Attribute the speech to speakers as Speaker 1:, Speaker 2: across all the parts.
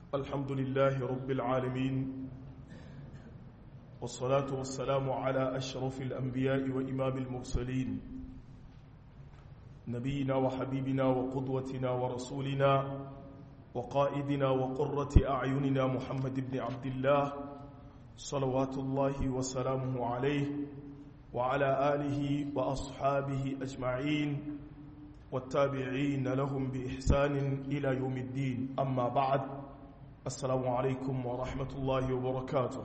Speaker 1: الحمد لله رب العالمين والصلاة والسلام على أشرف الأنبياء وإمام المرسلين نبينا وحبيبنا وقدوتنا ورسولنا وقائدنا وقرة أعيننا محمد بن عبد الله صلوات الله وسلامه عليه وعلى آله وأصحابه أجمعين والتابعين لهم بإحسان إلى يوم الدين أما بعد السلام عليكم ورحمة الله وبركاته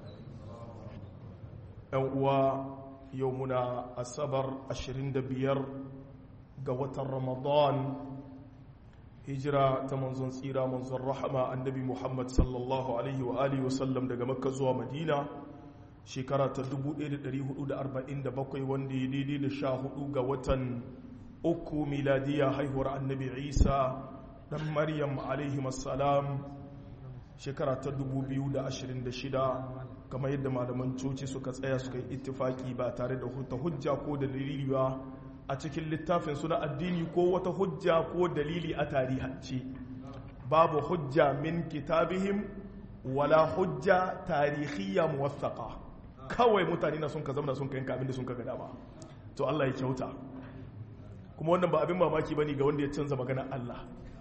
Speaker 1: ويومنا السبر أشرين دبير قوة رمضان hijira ta manzon tsira manzon rahama annabi muhammad sallallahu alaihi wa alihi wasallam daga makka zuwa madina shekara ta 1447 wanda ya daidai da sha hudu ga watan uku miladiya haihuwar annabi isa dan maryam alaihi masalam shekara ta 2026 kamar yadda malaman coci suka tsaya suka yi ittifaki ba tare da hujja ko dalili ba a cikin littafin suna addini ko wata hujja ko dalili a tarihance babu hujja min kitabihim wala hujja tarihiyya muwathaka kawai mutane na sun ka zama sun ka yanka abinda sun ka gada ba to Allah ya kyauta kuma wannan ba abin mamaki bane ga wanda ya canza maganar Allah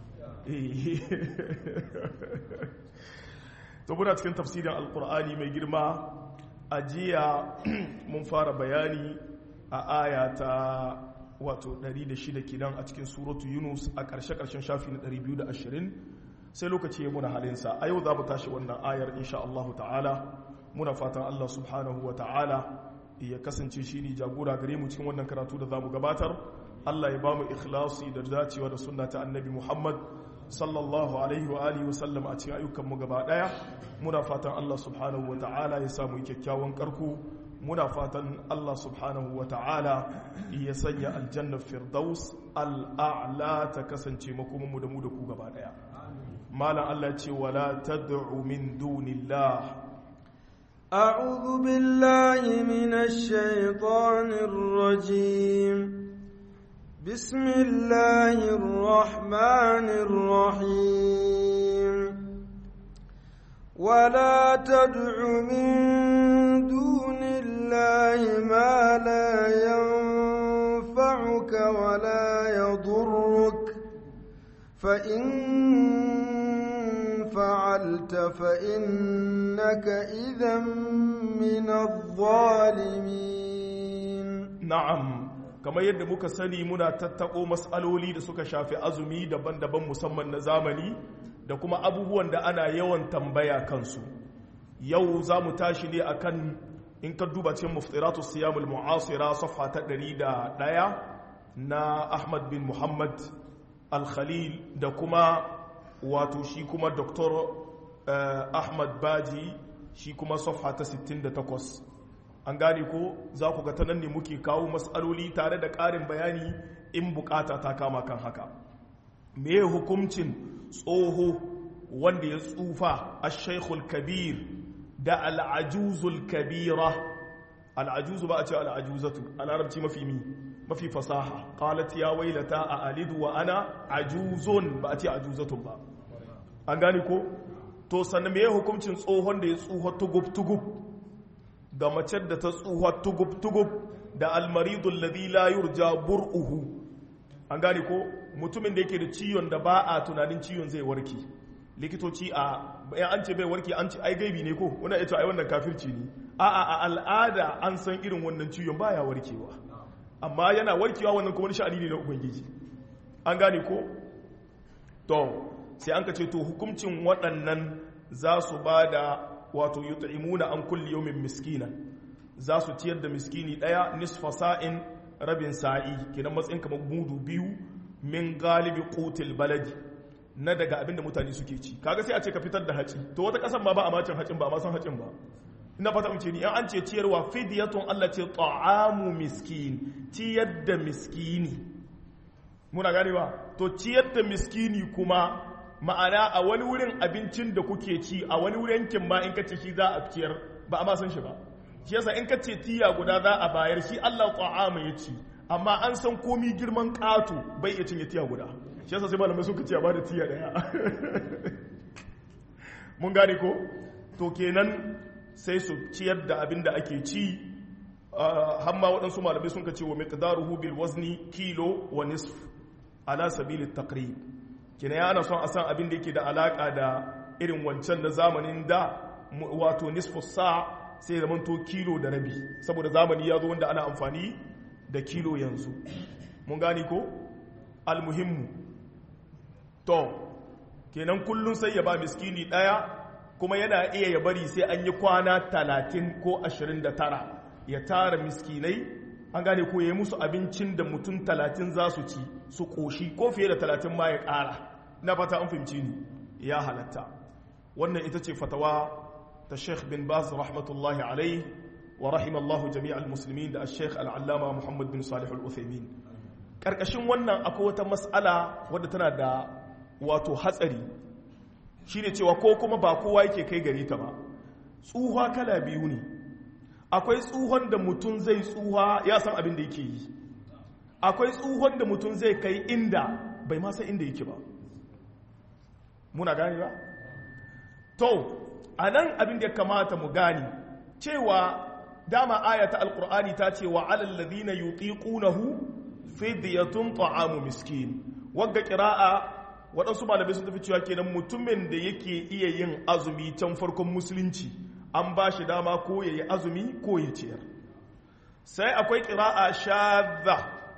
Speaker 1: to muna cikin tafsirin alkur'ani mai girma a jiya mun fara bayani a aya ta wato 106 kidan a cikin suratu yunus a ƙarshe-ƙarshen shafi na 220 sai lokaci ya muna halinsa a yau za mu tashi wannan ayar insha Allah ta'ala muna fatan Allah subhanahu wa ta'ala ya kasance shi ne jagora gare mu cikin wannan karatu da za mu gabatar Allah ya ba mu ikhlasi da dacewa da sunna ta annabi Muhammad sallallahu alaihi wa alihi wa sallam a cikin ayyukan mu gaba daya muna fatan Allah subhanahu wa ta'ala ya samu kyakkyawan karku muna fatan Allah subhanahu wa ta'ala ya sanya aljannar firdaus al'a'la ta kasance makomanmu da mu da ku gaba daya malam Allah ce wala tad'u min dunillah
Speaker 2: أعوذ بالله من الشيطان الرجيم بسم الله الرحمن الرحيم ولا تدع من دون الله ما لا ينفعك ولا يضرك فإن فعلت فإنك إذا من الظالمين
Speaker 1: نعم kamar yadda muka sani muna tattako matsaloli da suka shafi azumi daban-daban musamman na zamani da kuma abubuwan da ana yawan tambaya kansu yau za mu tashi ne akan in ka duba cikin muftiratu siyamul mu'asira safha ta 101 na Ahmad bin Muhammad al-Khalil da kuma wato shi kuma Dr. Ahmad Baji shi kuma safha ta 68 an gane ko za ku ga ta nan ne muke kawo matsaloli tare da ƙarin bayani in bukata ta kama kan haka me hukuncin tsoho wanda ya tsufa ash-shaykhul kabir da al'ajuzul kabira al'ajuzu ba a ce al'ajuzatu a larabci mafi mi mafi fasaha qalat ya wailata a alidu wa ana ajuzun ba a ce ajuzatun ba an gani ko to sannan me hukuncin tsohon da ya tsuha tugub tugub da mace da ta tsuha tugub tugub da almaridul ladhi la yurja bur'uhu an gani ko mutumin da yake da ciwon da ba a tunanin ciwon zai warke likitoci a bayan an ce bai warke an ce ai gaibi ne ko wanda ya ce ai wannan kafirci ne a a a al'ada an san irin wannan ciwon baya warkewa amma yana warkewa wannan kuma sha'ani ne na ubangiji an gane ko to sai an ka ce to hukuncin waɗannan za su ba da wato yut'imuna an kulli yawmin miskina za su ciyar da miskini ɗaya nisfa sa'in rabin sa'i kenan matsayin kamar mudu biyu min galibi qutil baladi na daga abin da mutane suke ci kaga sai a ce ka fitar da haci to wata kasan ma ba a macin hacin ba a san hacin ba ina fata mace ni an ce ciyarwa fidyatun Allah ce ta'amu miskin ciyar da miskini muna gane ba to ciyar da miskini kuma ma'ana a wani wurin abincin da kuke ci a wani wurin yankin ma in ka ce shi za a ciyar ba a ma san shi ba shi yasa in ka ce tiya guda za a bayar shi Allah ta'amu ya ci amma an san komi girman ƙato bai iya cinye tiya guda shi yasa sai malamai suka ce a bada tiya daya mun gane ko to kenan sai su ciyar da abin da ake ci hamma waɗansu malamai sun ka ce wa miqdaruhu bil wazni kilo wa nisf ala sabili taqrib kenan ya ana son a san abin da yake da alaka da irin wancan na zamanin da wato nisfu sa sai zaman to kilo da rabi saboda zamani ya zo wanda ana amfani da kilo yanzu mun gani ko almuhimmu to kenan kullum sai ya ba miskini ɗaya kuma yana iya ya bari sai an yi kwana talatin ko ashirin da tara ya tara miskinai an gane ko ya yi musu abincin da mutum talatin za su ci su ƙoshi ko fiye da talatin ma ya ƙara na fata an fahimci ni ya halatta wannan ita ce fatawa ta sheikh bin baz rahmatullahi alai wa rahimallahu jami'al muslimin da sheikh al'allama muhammad bin salih al-uthaymin ƙarƙashin wannan akwai wata mas'ala wadda tana da wato hatsari shine cewa ko kuma ba kowa yake kai gari ta ba tsuha kala biyu ne akwai tsuhon da mutum zai tsuha ya san abin da yake yi akwai tsuhon da mutum zai kai inda bai ma san inda yake ba muna gane ba to a nan abin da ya kamata mu gane cewa dama ayata alkur'ani ta ce wa alal ladina yutiqunahu fidyatun ta'amu miskin wagga qira'a waɗansu malamai sun tafi cewa kenan mutumin da yake iya yin azumi can farkon musulunci an ba shi dama ko ya yi azumi ko ya ciyar sai akwai ƙira'a shadda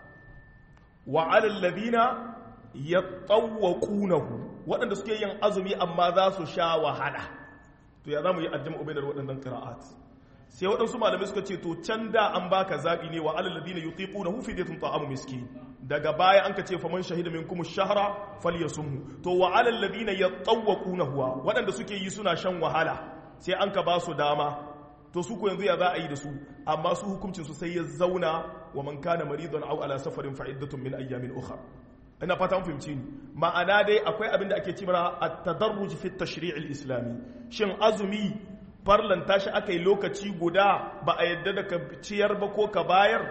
Speaker 1: wa alallabina ya tsawwaƙunahu waɗanda suke yin azumi amma za su sha wahala to ya za mu yi ajiyar ubaidar waɗannan ƙira'at sai waɗansu malamai suka ce to can da an baka zaɓi ne wa alallabina yi tsiƙunahu fi zai ta'amu miskin daga baya an ka ce faman shahida min kuma shahara falyasumhu to wa alal ladina yatawwaqunahu waɗanda suke yi suna shan wahala sai an ka ba su dama to su ko yanzu ya za a yi da su amma su hukuncin su sai ya zauna wa man kana maridan aw ala safarin fa iddatun min ayyamin ukhra ina fata mun fahimci ni ma'ana dai akwai abin da ake cewa at-tadarruj fi at-tashri' al-islami shin azumi farlanta shi aka yi lokaci guda ba a yadda da ka ciyar ba ko ka bayar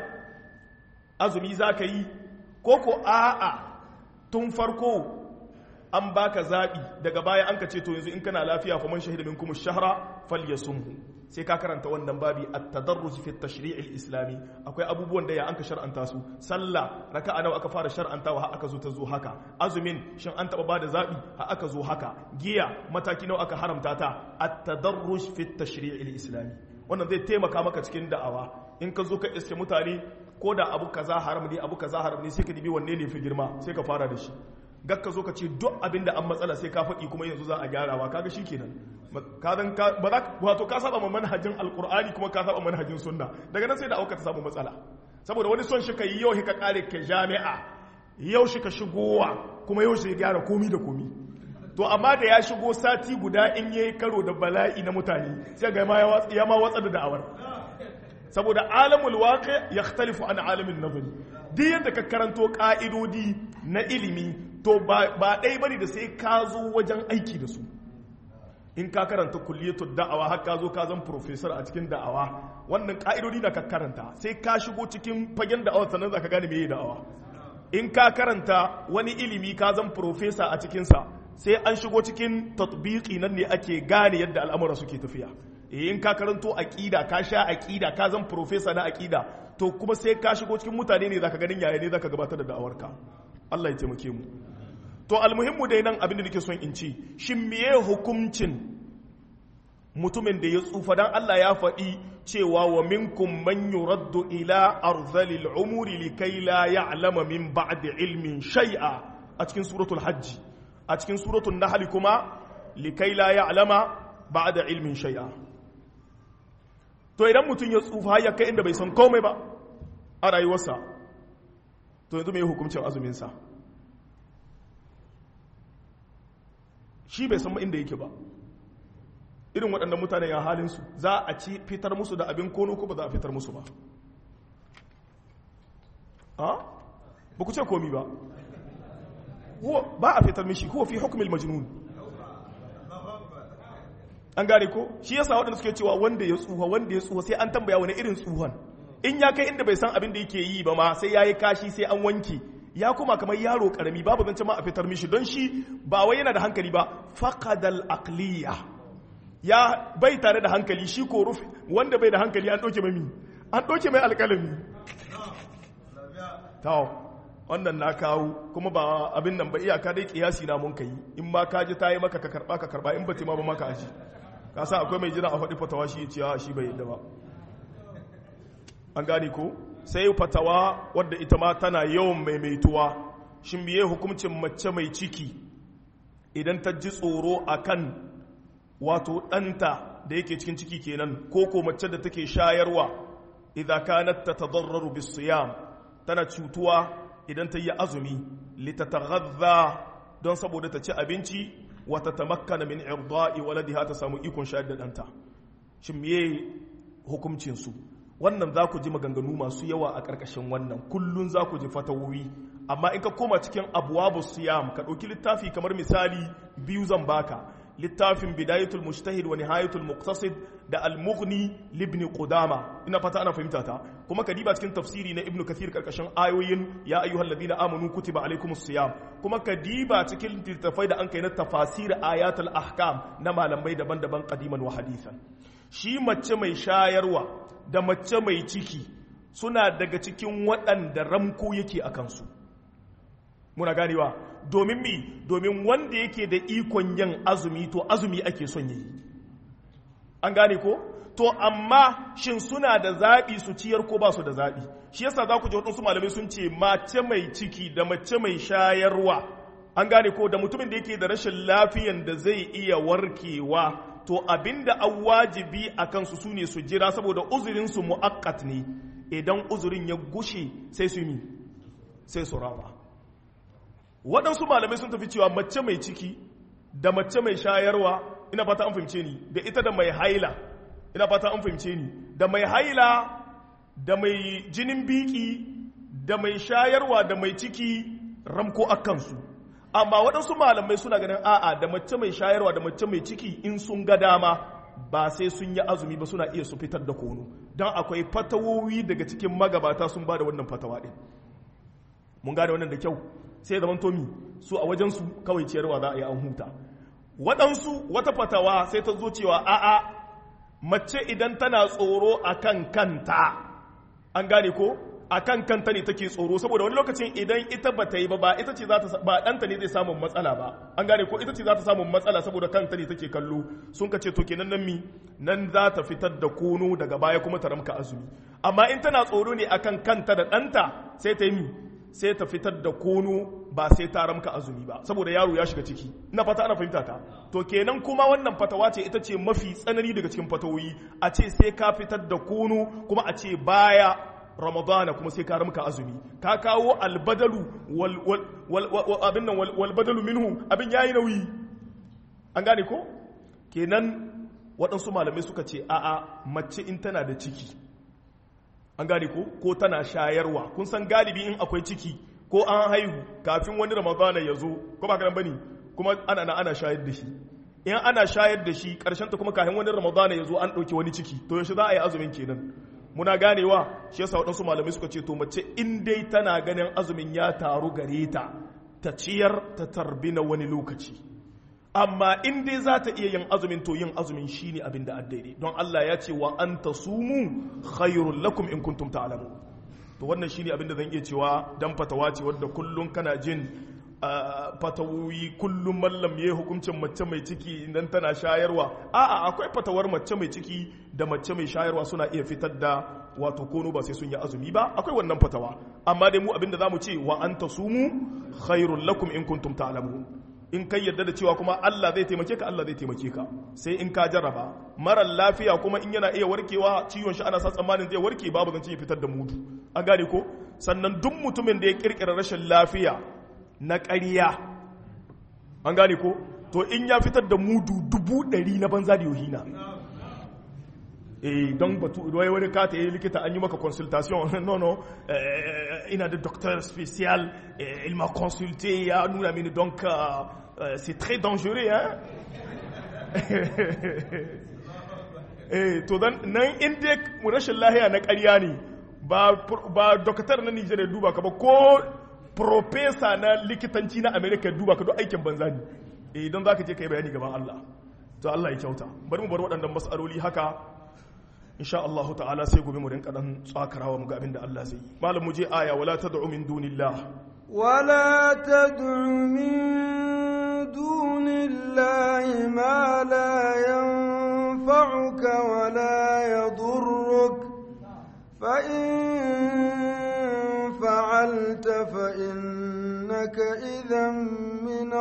Speaker 1: azumi za ka yi ko ko a'a tun farko an baka zaɓi daga baya an ka ce to yanzu in kana lafiya kuma shahida min kuma shahra falyasumhu sai ka karanta wannan babi at-tadarruj fi at-tashri' al-islami akwai abubuwan da ya an ka shar'anta su sallah raka'a nawa aka fara shar'antawa har aka zo ta zo haka azumin shin an taba bada zabi har aka zo haka giya mataki nawa aka haramta ta at-tadarruj fi at-tashri' al-islami wannan zai taimaka maka cikin da'awa in ka zo ka iske mutane ko da abu kaza haram ne abu kaza haram ne sai ka dibi wanne ne fi girma sai ka fara da shi gakka zo ka ce duk abin da an matsala sai ka faɗi kuma yanzu za a gyarawa kaga shi kenan kazan ba za wato ka saba manhajin alkur'ani kuma ka saba manhajin sunna daga nan sai da auka ta samu matsala saboda wani son shi ka yi yau ka kare ka jami'a yau shi ka shigowa kuma yau shi ya gyara komi da komi to amma da ya shigo sati guda in yayi karo da bala'i na mutane sai ga ya ma watsa da da'awar saboda alamul waƙe ya talifu an alamin nazari duk yadda ka karanto ƙa'idodi na ilimi to ba ɗai bane da sai ka zo wajen aiki da su in ka karanta kulliyatu da'awa har ka zo ka zan professor a cikin da'awa wannan ƙa'idodi na ka karanta sai ka shigo cikin fagen da'awa sannan za ka gane me da'awa in ka karanta wani ilimi ka zan professor a cikinsa sai an shigo cikin tatbiki nan ne ake gane yadda al'amura suke tafiya in ka karanto aqida ka sha aqida ka zan professor na aqida to kuma sai ka shigo cikin mutane ne zaka ganin yaya ne zaka gabatar da da'awarka Allah ya taimake mu to almuhimmu dai nan abin da nake son in ci shin meye hukuncin mutumin da ya tsufa dan Allah ya faɗi cewa wa minkum man yuraddu ila arzalil umuri likai la ya'lama min ba'di ilmin shay'a a cikin suratul hajj a cikin suratul nahl kuma likai la ya'lama ba'da ilmin shay'a to idan mutum ya tsufa ya kai inda bai san komai ba a rayuwarsa to yanzu mai hukuncin azuminsa shi bai san inda yake ba irin waɗannan mutane ya halinsu za a ci fitar musu da abin kono ko ba za a fitar musu ba a ba ku ce komi ba ba a fitar mishi huwa fi hukumil majnun an gane ko shi yasa waɗanda suke cewa wanda ya tsuha wanda ya tsuha sai an tambaya wani irin tsuhan in ya kai inda bai san abin da yake yi ba ma sai ya yi kashi sai an wanke ya kuma kamar yaro karami babu zance ma a fitar mishi don shi ba wai yana da hankali ba faqadal aqliya ya bai tare da hankali shi ko rufe wanda bai da hankali an ɗauke mai an ɗauke mai alƙalami tawo wannan na kawo kuma ba abin nan ba iyaka dai kiyasi na mun kai in ma ka ji ta yi maka ka karba ka karba in ba ta ma ba maka aji ka sa akwai mai jira a faɗi fatawa shi ce shi bai yadda ba an gane ko sai fatawa wadda ita ma tana yawan maimaituwa shin biye hukuncin mace mai ciki idan ta ji tsoro akan wato ɗanta da yake cikin ciki kenan ko ko mace da take shayarwa idan kanat tatadarraru bisiyam tana cutuwa idan ta yi azumi litataghadha don saboda ta ci abinci wa tatamakkana min irda'i waladiha ta samu ikon shayar da ɗanta shin meye hukuncin su wannan za ku ji maganganu masu yawa a ƙarƙashin wannan kullun za ku ji fatawowi amma in ka koma cikin abuwabu siyam ka ɗauki littafi kamar misali biyu zan baka littafin bidayatul mujtahid wa nihayatul muqtasid da al-mughni libni qudama ina fata ana fahimta ta kuma ka diba cikin tafsiri na ibnu kathir karkashin ayoyin ya ayyuhal ladina amanu kutiba alaikumus siyam kuma ka diba cikin littafai da an kai na tafasir ayatul ahkam na malamai daban-daban qadiman wa hadithan shi mace mai shayarwa da mace mai ciki suna daga cikin waɗanda ramko yake a kansu muna ganewa domin mi domin wanda yake da ikon yin azumi to azumi ake son yi an gane ko to amma shin suna da zaɓi su ciyar ko ba su da zaɓi shi yasa za ku ji waɗansu malamai sun ce mace mai ciki da mace mai shayarwa an gane ko da mutumin da yake da rashin lafiyan da zai iya warkewa to abinda an wajibi a kansu su ne su jira saboda uzurinsu mu'akkat ne idan uzurin ya gushe sai su yi sai su raba waɗansu malamai sun tafi cewa mace mai ciki da mace mai shayarwa ina fata an fahimce ni da ita da mai haila ina fata an fahimce ni da mai haila da mai jinin biki da mai shayarwa da mai ciki ramko a kansu amma waɗansu malamai suna ganin a'a da mace mai shayarwa da mace mai ciki in sun ga dama ba sai sun yi azumi ba suna iya su fitar da kono don akwai fatawowi daga cikin magabata sun ba da wannan fatawa ɗin mun gane wannan da kyau sai zaman tomi su a wajensu kawai ciyarwa za a yi an huta waɗansu wata fatawa sai ta zo cewa a'a mace idan tana tsoro a kan kanta an gane ko a kan kanta ne take tsoro saboda wani lokacin idan ita ba ta yi ba ba ita ce za ta ba ɗanta ne zai samun matsala ba an gane ko ita ce za ta samun matsala saboda kanta ne take kallo sun ka ce to kenan nan mi nan za ta fitar da kono daga baya kuma ta ramka azumi amma in tana tsoro ne akan kanta da ɗanta sai ta yi mi sai ta fitar da kono ba sai ta ramka azumi ba saboda yaro ya shiga ciki ina fata ana fahimta ta to kenan kuma wannan fatawa ce ita ce mafi tsanani daga cikin fatawoyi a ce sai ka fitar da kono kuma a ce baya ramadana kuma sai ka ramka azumi ka kawo albadalu abin nan walbadalu minhu abin yayi nauyi an gane ko kenan waɗansu malamai suka ce a'a mace in tana da ciki an gane ko ko tana shayarwa kun san galibi in akwai ciki ko an haihu kafin wani ramadana ya zo ko ba karan bane kuma ana na ana shayar da shi in ana shayar da shi karshen ta kuma kafin wani ramadana ya zo an ɗauki wani ciki to yaushe za a yi azumin kenan muna ganewa shi yasa waɗansu malamai suka ce to mace in dai tana ganin azumin ya taru gare ta ta ciyar ta tarbi na wani lokaci amma in dai za ta iya yin azumin to yin azumin shine abin da daidai don Allah ya ce wa an tasumu khairul lakum in kuntum ta'lamun to wannan shine abin da zan iya cewa dan fatawa ce wadda kullun kana jin fatawoyi kullum mallam ya hukuncin mace mai ciki idan tana shayarwa a'a akwai fatawar mace mai ciki da mace mai shayarwa suna iya fitar da wato kono ba sai sun yi azumi ba akwai wannan fatawa amma dai mu abinda zamu ce wa anta sumu khairul lakum in kuntum ta'lamun in kai yadda da cewa kuma Allah zai taimake ka Allah zai taimake ka sai in ka jarraba marar lafiya kuma in yana iya warkewa ciwon shi ana sa tsammanin zai warke babu zan ya fitar da mudu an gane ko sannan duk mutumin da ya kirkira rashin lafiya na ƙarya an gane ko to in ya fitar da mudu dubu ɗari na banza da yohina eh don batu wai wani ka ta yi likita an yi maka consultation no no ina da docteur spécial il m'a consulté ya nuna mini donc c'est très dangereux hein eh to dan nan inda rashin lahiya na ƙarya ne ba ba doctor na Nigeria duba ka ba ko profesa na likitanci na america duba ka duk aikin banza ne idan za ka je ka yi bayani gaban Allah to Allah ya kyauta bari mu bar waɗannan mas'aloli haka insha Allah ta'ala sai gobe mu rinka dan tsakarawa mu ga abin da Allah zai yi malam mu je aya wala tad'u min dunillah
Speaker 2: ولا تدع من دون الله ما لا ينفعك ولا يضرك فإن فعلت فإنك إذا من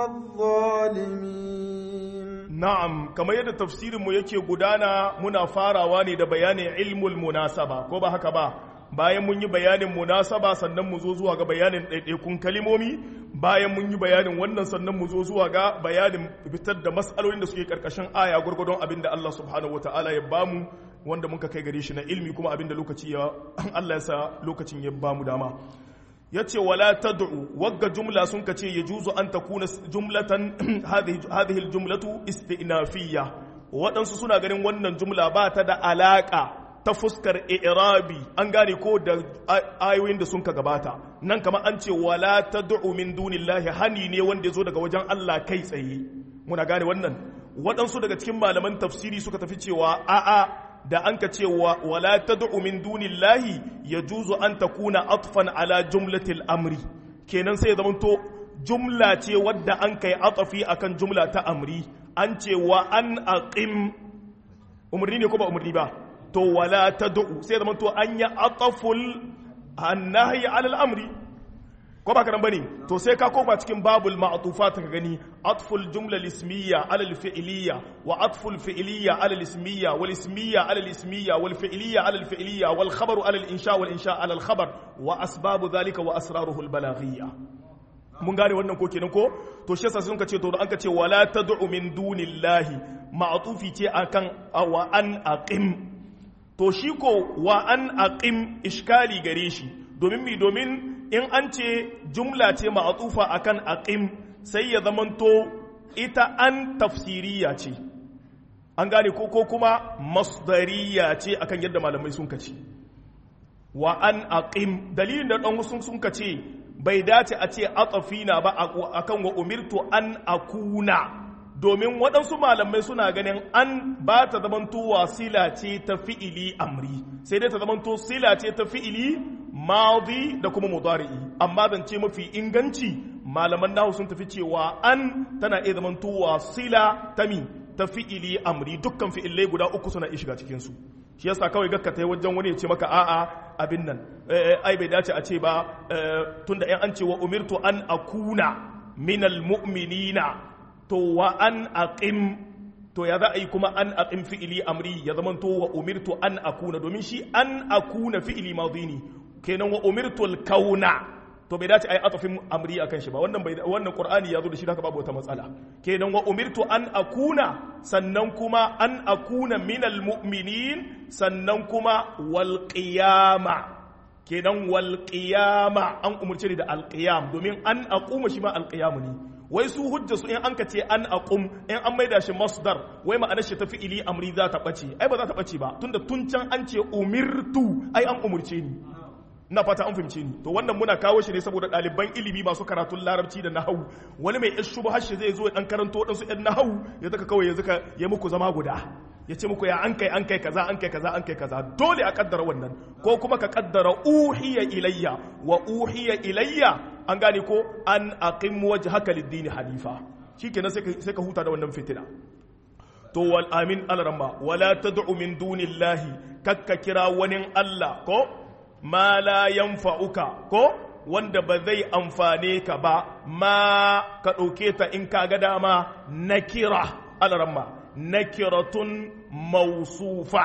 Speaker 2: الظالمين
Speaker 1: na'am kamar yadda tafsirin mu yake gudana muna farawa ne da bayanin ilmul munasaba ko ba haka ba bayan mun yi bayanin munasaba sannan mu zo zuwa ga bayanin ɗaiɗaikun kalimomi bayan mun yi bayanin wannan sannan mu zo zuwa ga bayanin fitar da matsalolin da suke karkashin aya gwargwadon abin da Allah subhanahu wataala ya bamu wanda muka kai gare shi na ilmi kuma abin da lokaci ya Allah ya sa lokacin ya bamu dama ya ce wala tad'u wagga jumla sun ka ce ya juzu an takuna jumlatan hadhihi jumlatu istinafiyya waɗansu suna ganin wannan jumla ba ta da alaƙa ta fuskar i'rabi an gane ko da ayoyin da sun ka gabata nan kama an ce wala tad'u min dunillahi hani ne wanda ya zo daga wajen Allah kai tsaye muna gane wannan waɗansu daga cikin malaman tafsiri suka tafi cewa a'a da an ka ce wala tad'u min dunillahi yajuzu an takuna atfan ala jumlatil amri kenan sai zaman to jumla ce wadda an kai atafi akan jumla ta amri an ce wa an aqim umarni ne ko ba umarni ba to wala tad'u sai zaman to an ya ataful annahi ala al-amri ko ba karan bane to sai ka koma cikin babul ma'tufat ka gani atful jumla al-ismiyya ala al-fi'liyya wa atful fi'liyya ala al-ismiyya wal ismiyya ala al-ismiyya wal fi'liyya ala al-fi'liyya wal khabaru ala al-insha wal insha ala al-khabar wa asbabu dhalika wa asraruhu al-balaghiyya mun gane wannan ko kenan ko to shi yasa sun ka ce to an ka ce wala tad'u min dunillahi ma'tufi ce akan wa an aqim to shi ko wa an aqim iskali gare shi domin mi domin in an ce jumla ce ma'atufa akan aqim sai ya zamanto ita an tafsiriya ce an gane ko ko kuma masdariya ce akan yadda malamai sun kace wa an aqim dalilin da dan sun sun kace bai dace a ce atafina ba akan wa umirtu an akuna domin waɗansu malamai suna ganin an ba ta zamanto wasila ce ta fi'ili amri sai dai ta zamanto sila ce ta fi'ili madi da kuma mudari'i amma zance mafi inganci malaman nahu sun tafi cewa an tana iya zamanto wasila ta mi ta fi'ili amri dukkan fi'ilai guda uku suna iya shiga cikin su shi yasa kawai gakka ta wajen wani ya ce maka a'a abin nan ai bai dace a ce ba tunda yan an ce wa umirtu an akuna minal mu'minina to wa an aqim to ya za a yi kuma an aqim fi'ili amri ya zama to wa umirtu an akuna domin shi an akuna fi'ili madhi ne kenan wa umirtu al-kauna to bai dace ai atafin amri akan shi ba wannan bai wannan qur'ani ya zo da shi haka babu wata matsala kenan wa umirtu an akuna sannan kuma an akuna minal mu'minin sannan kuma wal qiyama kenan wal qiyama an umurce ni da al qiyam domin an aquma shi ma al qiyam ne wai su hujja su in an ka ce an aqum in an maida shi masdar wai ma'anar shi ta fi'ili amri za ta bace ai ba za ta bace ba tunda tun can an ce umirtu ai an umurce ni na fata an fahimce ni to wannan muna kawo shi ne saboda ɗaliban ilimi masu karatun larabci da nahawu wani mai yan shubu hashi zai zo dan karanto waɗansu yan nahawu ya zaka kawai ya zaka ya muku zama guda ya ce muku ya an kai an kai kaza an kai kaza an kai kaza dole a kaddara wannan ko kuma ka kaddara uhiya ilayya wa uhiya ilayya an gane ko an aqim wajhaka lid-din hanifa shikenan sai ka sai ka huta da wannan fitina to wal amin alramma wala tad'u min dunillahi kakka kira wani Allah ko ma la yanfa'uka ko wanda ba zai amfane ka ba ma ka ɗauke ta in ka ga dama na kira alaramma na kiratun mausufa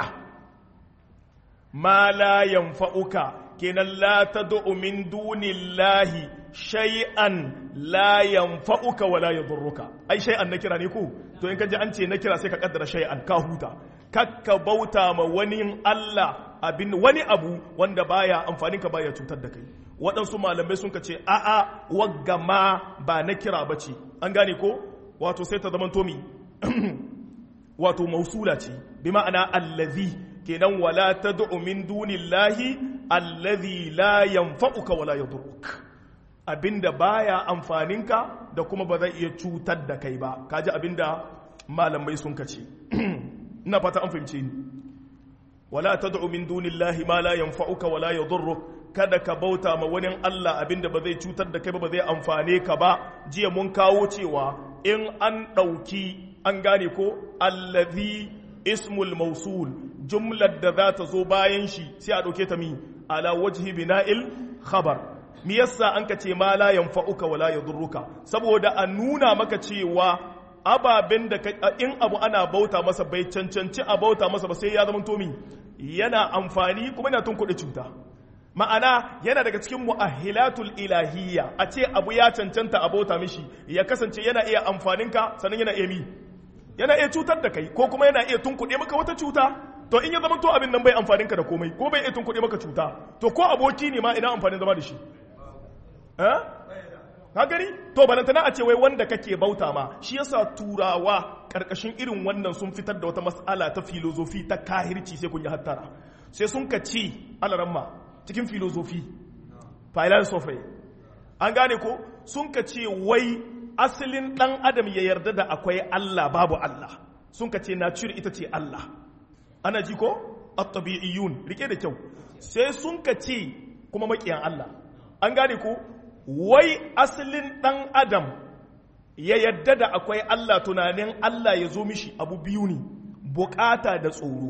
Speaker 1: ma la yanfa'uka kenan la tad'u min dunillahi shay'an la yanfa'uka wa la yadurruka ai shay'an na kira ne ko to in ka ji an ce na kira sai ka kaddara shay'an ka huta kakka bauta ma wani Allah abin wani abu wanda baya amfanin ka baya cutar da kai waɗansu malamai sun ka ce a'a wagga ma ba na kira ba ce an gane ko wato sai ta zama tomi wato mausula ce bi ma'ana allazi kenan wala tad'u min dunillahi allazi la yanfa'uka wala yadurruk abinda baya amfaninka da kuma ba zai iya cutar da kai ba kaji abinda malamai sun kace ina fata an fahimce ni wala tad'u min dunillahi ma la yanfa'uka wala yadurruk kada ka bauta ma wani Allah abinda ba zai cutar da kai ba ba zai amfane ka ba jiya mun kawo cewa in an ɗauki an gane ko allazi ismul mausul jumlar da za ta zo bayan shi sai a ɗauke ta mi ala wajhi bina'il khabar mi yasa an ka ce ma la yanfa'uka wala yadurruka saboda a nuna maka cewa ababen da in abu ana bauta masa bai cancanci a bauta masa ba sai ya zama tomi yana amfani kuma yana tun kuɗi cuta ma'ana yana daga cikin mu'ahilatul ilahiyya a ce abu ya cancanta a bauta mishi ya kasance yana iya amfaninka sannan yana iya mi yana iya cutar da kai ko kuma yana iya tunkuɗe maka wata cuta to in ya zama to abin nan bai amfaninka da komai ko bai iya tunkuɗe maka cuta to ko aboki ne ma ina amfanin zama da shi eh ka gani to balantana a ce wai wanda kake bauta ma shi yasa turawa karkashin irin wannan sun fitar da wata mas'ala ta filozofi ta kahirci sai kun yi hattara sai sun ka ci alaramma cikin filozofi philosophy an gane ko sun ka ce wai asalin dan adam ya yarda da akwai Allah babu Allah sun ka ce nature ita ce Allah ana ji ko at-tabi'iyyun rike da kyau sai sun ka ce kuma makiyan Allah an gane ko wai asalin dan adam ya yarda da akwai Allah tunanin Allah ya zo mishi abu biyu ne bukata da tsoro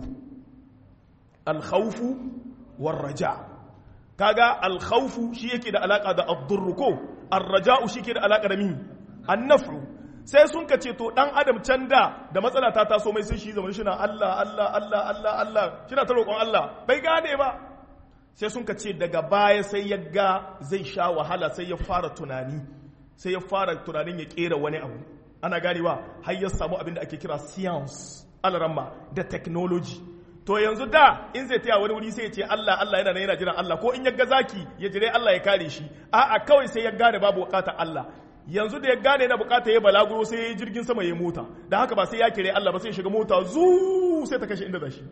Speaker 1: al-khawfu war-raja' kaga alkhawfu shi yake da alaka da ad-durr ko ar-raja'u shi yake da alaka da mi an-naf'u sai sun ka ce to dan adam can da da matsala ta taso mai sai shi zaman shi na Allah Allah Allah Allah Allah shi na ta roƙon Allah bai gane ba sai sun ka ce daga baya sai ya ga zai sha wahala sai ya fara tunani sai ya fara tunanin ya kera wani abu ana ganewa har ya samu abin da ake kira science alaramma da technology to yanzu da in zai taya wani wuri sai ya ce Allah Allah yana yana jiran Allah ko in ya ga zaki ya jire Allah ya kare shi a'a kawai sai ya gane babu bukatar Allah yanzu da ya gane yana bukatar ya balaguro sai ya yi jirgin sama ya mota da haka ba sai ya kire Allah ba sai ya shiga mota zu sai ta kashe inda zashi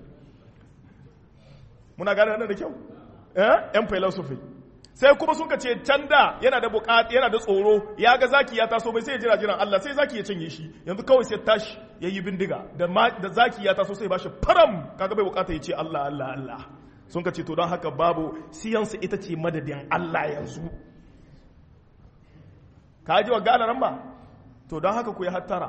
Speaker 1: muna gane wannan da kyau eh yan philosophy sai kuma sun ce can da yana da bukata yana da tsoro ya ga zaki ya taso bai sai ya jira jiran Allah sai zaki ya cinye shi yanzu kawai sai tashi ya yi bindiga da da zaki ya taso sai bashi faram kaga bai bukata ya ce Allah Allah Allah sun ce to don haka babu siyansu ita ce madadin Allah yanzu ka ji wa gane nan ba to don haka ku yi hattara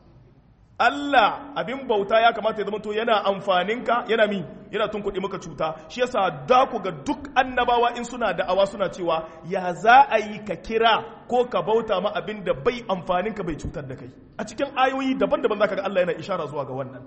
Speaker 1: Allah abin bauta ya kamata ya zama to yana amfaninka yana mi yana tun kuɗi maka cuta shi yasa da ku ga duk annabawa in suna da'awa suna cewa ya za a yi ka kira ko ka bauta ma abin da bai amfaninka bai cutar da kai a cikin ayoyi daban-daban zaka ga Allah yana ishara zuwa ga wannan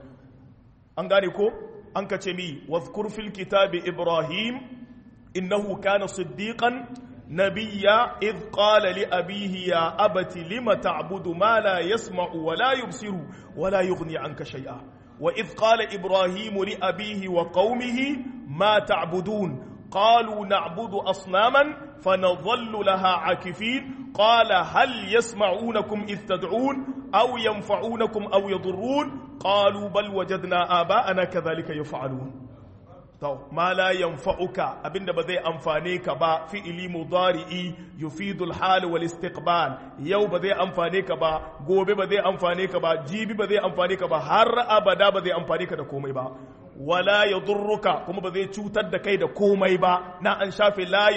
Speaker 1: an gane ko an ka ce mi wazkur fil kitabi ibrahim innahu kana siddiqan نبيا إذ قال لأبيه يا أبت لم تعبد ما لا يسمع ولا يبصر ولا يغني عنك شيئا وإذ قال إبراهيم لأبيه وقومه ما تعبدون قالوا نعبد أصناما فنظل لها عاكفين قال هل يسمعونكم إذ تدعون أو ينفعونكم أو يضرون قالوا بل وجدنا آباءنا كذلك يفعلون to ma la yanfa'uka abinda ba zai amfane ka ba fi'ili mudari'i yufidu al-hal wal istiqbal yau ba zai amfane ka ba gobe ba zai amfane ka ba jibi ba zai amfane ka ba har abada ba zai amfane ka da komai ba wala yadurruka kuma ba zai cutar da kai da komai ba na an shafe la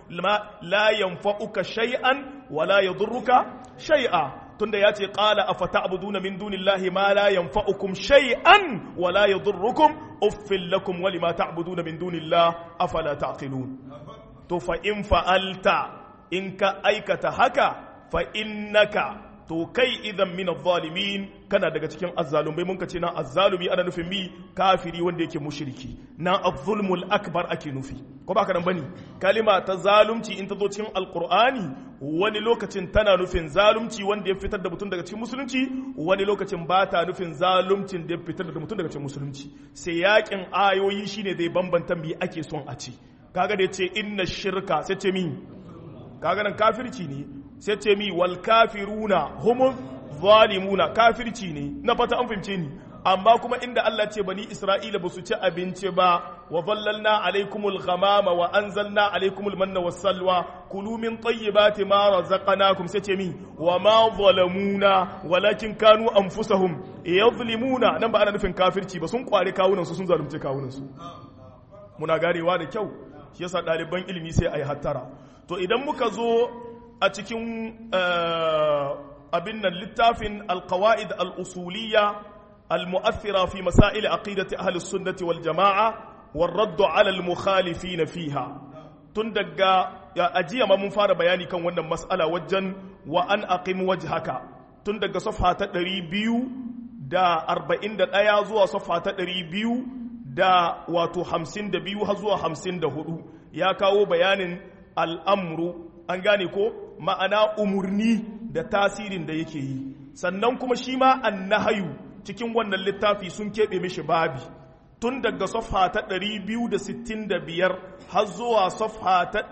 Speaker 1: la yanfa'uka shay'an wala yadurruka shay'a tunda ya ce ƙala a fata abuduna min dunillahi ma la yanfa'ukum shay'an wa la yadurrukum uffil lakum wa lima ta'buduna min dunillah afala taqilun to fa in fa'alta in ka aikata haka fa innaka to kai idan min zalimin kana daga cikin azzalumai mun ce na azzalumi ana nufin mi kafiri wanda yake mushriki na az-zulmul akbar ake nufi ko ba ka nan bane kalima ta zalunci in ta zo cikin alqur'ani wani lokacin tana nufin zalunci wanda ya fitar da mutum daga cikin musulunci wani lokacin ba ta nufin zaluncin da ya fitar da mutum daga cikin musulunci sai yakin ayoyi shine zai bambanta mi ake son a ce kaga da yace inna shirka sai ce mi kaga nan kafirci ne sai ce mi wal kafiruna humus zalimuna kafirci ne na fata an fahimce ni amma kuma inda Allah ce bani Isra'ila ba su ci abinci ba wa zallalna alaikumul ghamama wa anzalna alaikumul manna was salwa kulu min tayyibati ma razaqnakum sai ce mi wa ma zalamuna walakin kanu anfusahum yadhlimuna nan ba ana nufin kafirci ba sun kware kawunan su sun zalunce kawunan su muna garewa da kyau shi yasa ɗaliban ilimi sai a yi hattara to idan muka zo a cikin abin nan littafin alkawa'id al'usuliya المؤثرة في مسائل عقيدة أهل السنة والجماعة والرد على المخالفين فيها تندقى يا أجي ما منفار بياني كان وانا مسألة وجن وأن أقم وجهك تندقى صفحة تقريبيو دا أربعين دا آية زوا صفحة تقريبيو دا واتو حمسين دا بيو هزوا حمسين دا هدو يا كاو بيان الأمر أنغاني كو ma'ana umurni da tasirin da yake yi sannan kuma shi ma annahayu cikin wannan littafi sun keɓe mishi babi tun daga safha ta 265 har zuwa safha ta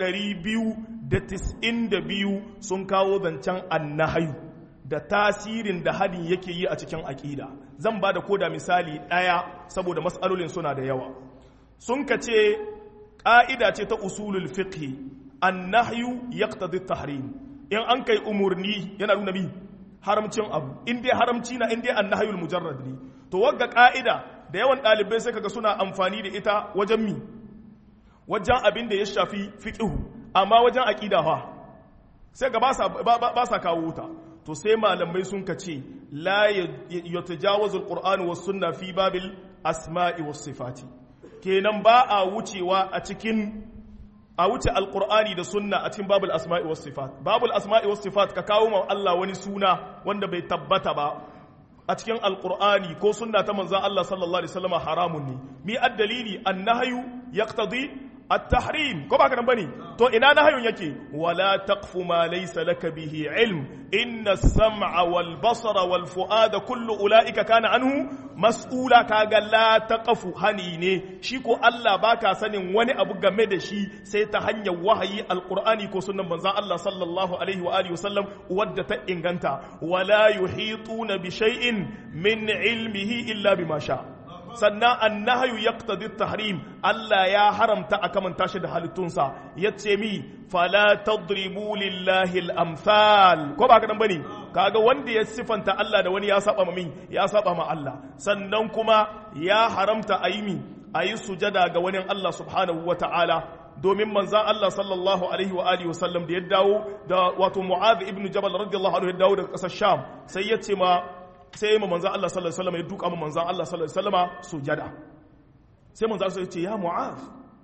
Speaker 1: 292 sun kawo zancen annahayu da tasirin da hadin yake yi a cikin aƙida zan ba da koda misali ɗaya saboda matsalolin suna da yawa sun ka ce ƙa'ida ce ta usulul fiqhi annahyu yaqtadi tahrim in an kai umurni yana nuna mi haramcin abu in dai haramci na in dai annahayul mujarrad ne to wagga ka'ida da yawan ɗalibai sai kaga suna amfani da ita wajen mi wajen abin da ya shafi fiqhu amma wajen aqida fa sai ga ba sa ba sa kawo wuta to sai malamai sun ka ce la yatajawazu alquran was sunna fi babil asma'i was sifati kenan ba a wucewa a cikin a wuce alkur'ani da sunna a cikin babul asma'i was sifat babul asma'i was sifat ka kawo ma Allah wani suna wanda bai tabbata ba a cikin alkur'ani ko sunna ta manzon Allah sallallahu alaihi wasallam haramun ne mi addalili annahyu yaqtadi at-tahrim ko ba kana bane to ina nahyun yake wala taqfu ma laysa laka bihi ilm inna as-sam'a wal basara wal fu'ada kullu ulaika kana anhu mas'ula kaga la taqfu hani ne shi ko Allah baka sanin wani abu game da shi sai ta hanyar wahayi alqur'ani ko sunnan manzon Allah sallallahu alaihi wa alihi wasallam wadda ta inganta wala yuhituna bi shay'in min ilmihi illa bima sha sannan annahyu yaqtadi tahrim Allah ya haramta a kamanta shi da halittunsa yace mi fala tadribu lillahi al-amsal ko ba kadan bane kaga wanda ya sifanta Allah da wani ya saba ma min ya saba ma Allah sannan kuma ya haramta ayi mi ayi sujada ga wani Allah subhanahu wata'ala domin manzan Allah sallallahu alaihi wa alihi wasallam da ya dawo da wato Mu'adh ibn Jabal radiyallahu anhu ya dawo daga kasar Sham sai ya ce ma sai ma manzan Allah sallallahu alaihi wasallam ya duka ma manzan Allah sallallahu alaihi wasallam sujada sai manzan Allah ya ce ya Mu'adh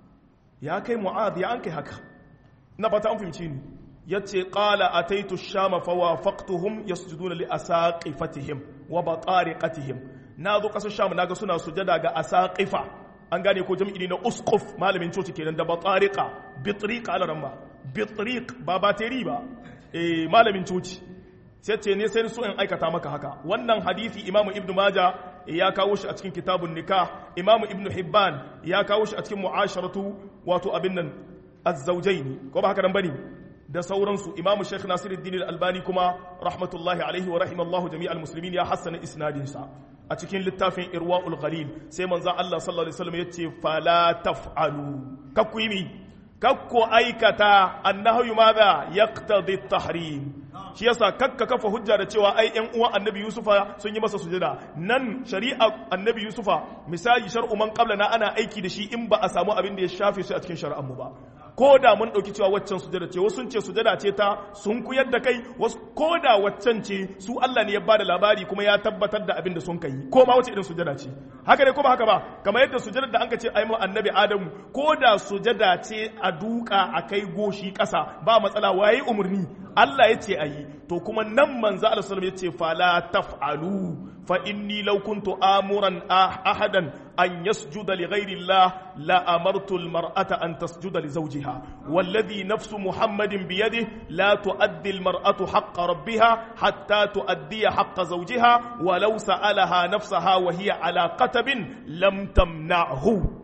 Speaker 1: ya kai Mu'adh ya an kai haka na fata an fahimci ni yace qala ataitu ash-shama fawafaqtuhum yasjuduna li asaqifatihim wa batariqatihim na zo kasar Sham naga suna sujada ga asaqifa an gane ko jam'i na usquf malamin coci kenan da batariqa bitriqa ala ramba bitriq ba bateri ba eh malamin coci sai ce ne sai so in aikata maka haka wannan hadisi imamu ibnu maja ya kawo shi a cikin kitabun nikah imamu ibnu hibban ya kawo shi a cikin mu'asharatu wato abin nan az-zawjaini ko ba haka nan bane da sauransu imamu sheikh nasiruddin al-albani kuma rahmatullahi alaihi wa rahimallahu jami'al muslimin ya hassana isnadin sa a cikin littafin irwa'ul ghalil sai manzon Allah sallallahu alaihi wasallam yace fala taf'alu kakku yi kakku aikata annahu madha yaqtadi at-tahrim shi yasa kakka kafa hujja da cewa ai ƴan uwan annabi yusufa sun yi masa sujada nan shari'a annabi yusufa misali shar'u man qablana ana aiki da shi in ba a samu abin da ya shafe su a cikin shari'ar mu ba ko da mun ɗauki cewa waccan sujada ce wasu ce sujada ce ta sun kuyar da kai wasu ko da waccan ce su Allah ne ya bada labari kuma ya tabbatar da abin da sun kai ko ma wace irin sujada ce haka ne ko ba haka ba kamar yadda sujada da an ka ce ai mu annabi Adamu ko da sujada ce a duka a kai goshi ƙasa ba matsala waye umurni Allah ya ce ayi to kuma nan manzo Allah sallallahu alaihi wasallam ya ce fala taf'alu فإني لو كنت آمرا أحدا أن يسجد لغير الله لأمرت المرأة أن تسجد لزوجها والذي نفس محمد بيده لا تؤدي المرأة حق ربها حتى تؤدي حق زوجها ولو سألها نفسها وهي على قتب لم تمنعه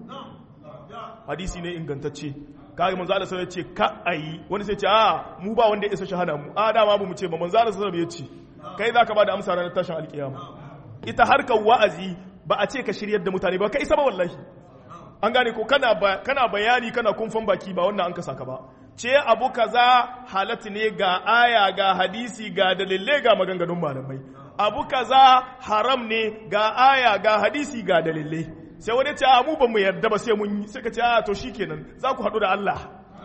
Speaker 1: hadisi ne ingantacce kage manzo Allah sai ya ce ka ayi wani sai ce a mu ba wanda ya isa shahada mu a dama mu ce ba manzo Allah sai ya ce kai zaka ba da amsa ranar tashin alkiyama ita harkar wa'azi ba a ce ka shiryar da mutane ba ka isa ba wallahi an gane ko kana bayani kana kumfan baki ba wannan an ka saka ba ce abu kaza halatta ne ga aya ga hadisi ga dalilai ga maganganun malamai abu kaza haram ne ga aya ga hadisi ga dalilai sai wani ce a mu ba mu yarda ba sai mun yi sai ka ce a to shikenan za ku haɗu da Allah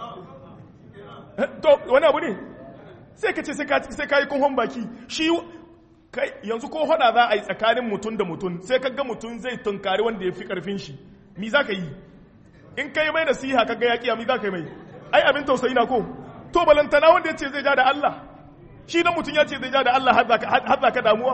Speaker 1: to wani abu ne sai ka ce sai ka yi kunhon baki shi kai yanzu ko hada za a yi tsakanin mutum da mutum sai ka ga mutum zai tunkari wanda ya fi karfin shi mi za ka yi in ka yi mai nasiha ka ga yaƙi mi za ka yi mai ai abin tausayi na ko to balantana wanda ya ce zai ja da Allah shi dan mutum ya ce zai ja da Allah har za ka damuwa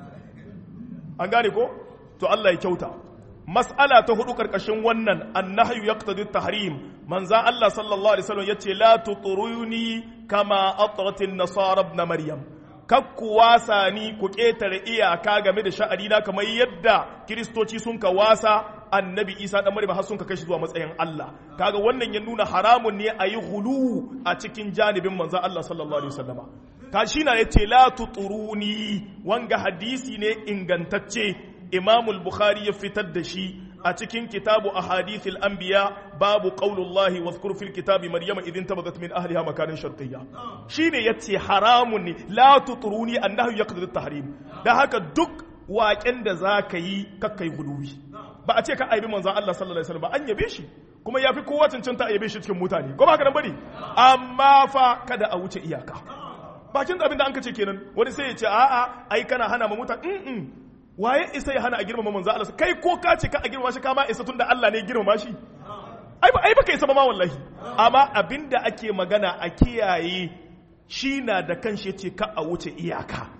Speaker 1: an gane ko to Allah ya kyauta mas'ala ta hudu karkashin wannan annahyu yaqtadi tahrim manza Allah sallallahu alaihi wasallam yace la tuturuni kama atrat an-nasara ibn maryam kakku wasa ni ku ketare iyaka game da sha'ani na kamar yadda kiristoci sun ka wasa annabi isa dan maryam har sun ka kai shi zuwa matsayin Allah kaga wannan ya nuna haramun ne a yi hulu a cikin janibin manzo Allah sallallahu alaihi wasallama ka shi na yace la tuturuni wanga hadisi ne ingantacce Imam al-Bukhari ya fitar da shi a cikin kitabu ahadithil anbiya babu qaulullahi wazkur fil kitabi maryama idin tabadat min ahliha makanin shartiyya shine yace haramun ne la tuturuni annahu yaqdi at-tahrim da haka duk waƙen da zaka yi kakkai guluwi ba a ce ka aibi manzon Allah sallallahu alaihi wasallam ba an yabe shi kuma yafi kowa cancanta a yabe shi cikin mutane ko ba haka nan bane amma fa kada a wuce iyaka bakin abin da an ce kenan wani sai ya ce a'a ai kana hana ma mutane waye isa ya hana a girmama manzo Allah kai ko ka ce ka a girmama shi kama isa tunda Allah ne girmama shi ai ba ai baka isa ba ma wallahi amma abinda ake magana a kiyaye shi na da kanshi yace ka a wuce iyaka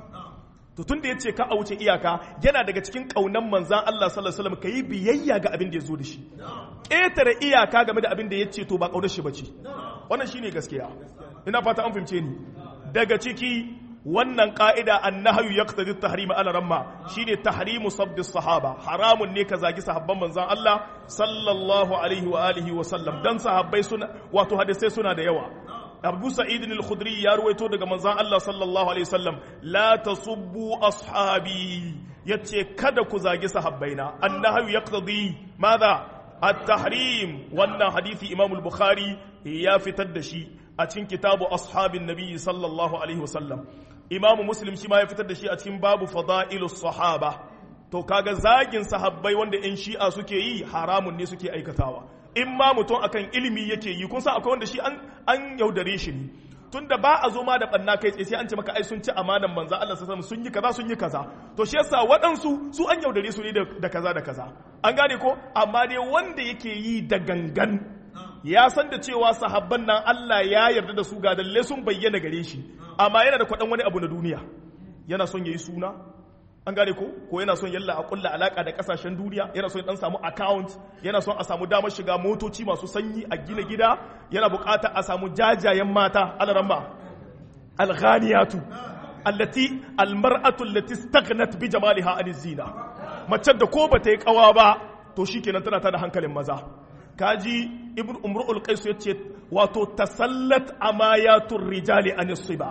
Speaker 1: to tunda yace ka a wuce iyaka yana daga cikin kaunan manzan Allah sallallahu alaihi wasallam kai biyayya ga abin da yazo da shi ƙetare iyaka game da abin da yace to ba kaunar shi bace wannan shine gaskiya ina fata an fahimce ni daga ciki wannan ka'ida annahayu yaqtadi at-tahrim ala ramma shine tahrimu sabbi sahaba haramun ne ka zagi sahabban manzon Allah sallallahu alaihi wa alihi wa sallam dan sahabbai suna wato hadisai suna da yawa Abu Sa'id al-Khudri ya ruwaito daga manzon Allah sallallahu alaihi wasallam la tasubbu ashabi yace kada ku zagi sahabbaina annahayu yaqtadi madha at-tahrim wannan hadisi Imam al-Bukhari ya fitar da shi a cikin kitabu ashabin nabi sallallahu alaihi wasallam imamu muslim shi ma ya fitar da shi a cikin babu fada'ilu sahaba to kaga zagin sahabbai wanda yan shi'a suke yi haramun ne suke aikatawa in ma mutum akan ilimi yake yi kun san akwai wanda shi an an yaudare shi ne tunda ba a zo ma da banna kai tsaye sai an ce maka ai sun ci amanan manzo Allah sallallahu sun yi kaza sun yi kaza to shi yasa waɗansu su an yaudare su ne da kaza da kaza an gane ko amma dai wanda yake yi da gangan ya san da cewa sahabban nan Allah ya yarda da su ga dalle sun bayyana gare shi amma yana da kwaɗan wani abu na duniya yana son yayi suna an gane ko ko yana son yalla a kulla alaka da kasashen duniya yana son dan samu account yana son a samu damar shiga motoci masu sanyi a gina gida yana bukata a samu jajayen mata alaramma alghaniyatu allati almar'atu allati istaghnat bi jamaliha an zina mace da ko bata yi kawa ba to shikenan tana tada hankalin maza kaji ibn umru'ul qais yace wato tasallat amayatur rijali an siba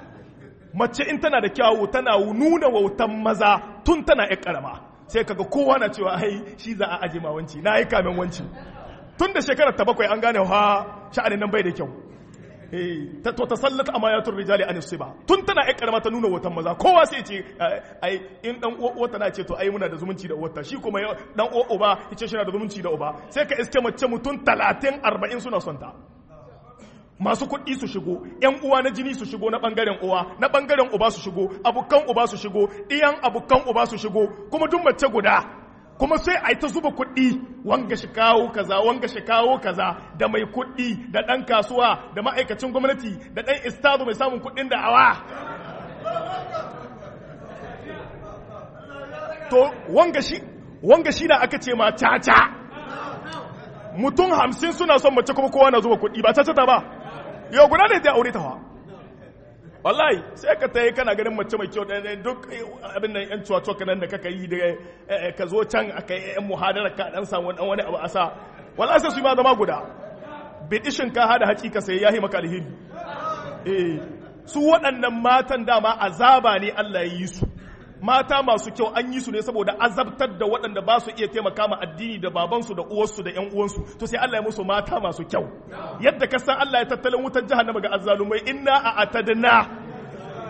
Speaker 1: mace in tana da kyawu tana nuna wautan maza tun tana ƴar karama sai kaga kowa na cewa ai shi za a aje ma wanci na yi kamen wanci tun da shekarar ta bakwai an gane ha sha'anin nan bai da kyau eh to tasallat amayatur rijali an siba tun tana ƴar karama ta nuna wautan maza kowa sai ce ai in dan uwa na ce to ai muna da zumunci da uwarta shi kuma dan uwa uba yace shi na da zumunci da uba sai ka iske mace mutum 30 40 suna son ta masu kuɗi su shigo ‘yan uwa na jini su shigo na ɓangaren uwa na ɓangaren uba su shigo abokan uba su shigo ɗiyan abokan uba su shigo kuma duk mace guda kuma sai a yi ta zuba kuɗi wanga shi kawo kaza wanga shi kawo kaza da mai kuɗi da ɗan kasuwa da ma'aikacin gwamnati da ɗan istazo mai samun kuɗin da awa to wanga shi wanga shi da aka ce ma caca mutum hamsin suna son mace kuma kowa na zuba kuɗi ba caca ta ba yau guda ne zai aure ta fa wallahi sai ka tayi kana ganin mace mai kyau ɗaya duk abin nan yan cuwa kanan da kaka yi da ka zo can aka yi yan muhadara ka dan samu dan wani abu a sa wallahi sai su yi ma zama guda bidishin ka hada haƙi ka sai yahi maka alheri eh su waɗannan matan dama azaba ne Allah ya yi su mata masu kyau an yi su ne saboda azabtar da waɗanda ba su iya taimaka ma addini da babansu da uwarsu da ƴan uwansu to sai Allah ya musu mata masu kyau yadda ka san Allah ya tattalin wutar jahannama ga azzalumai inna a atadna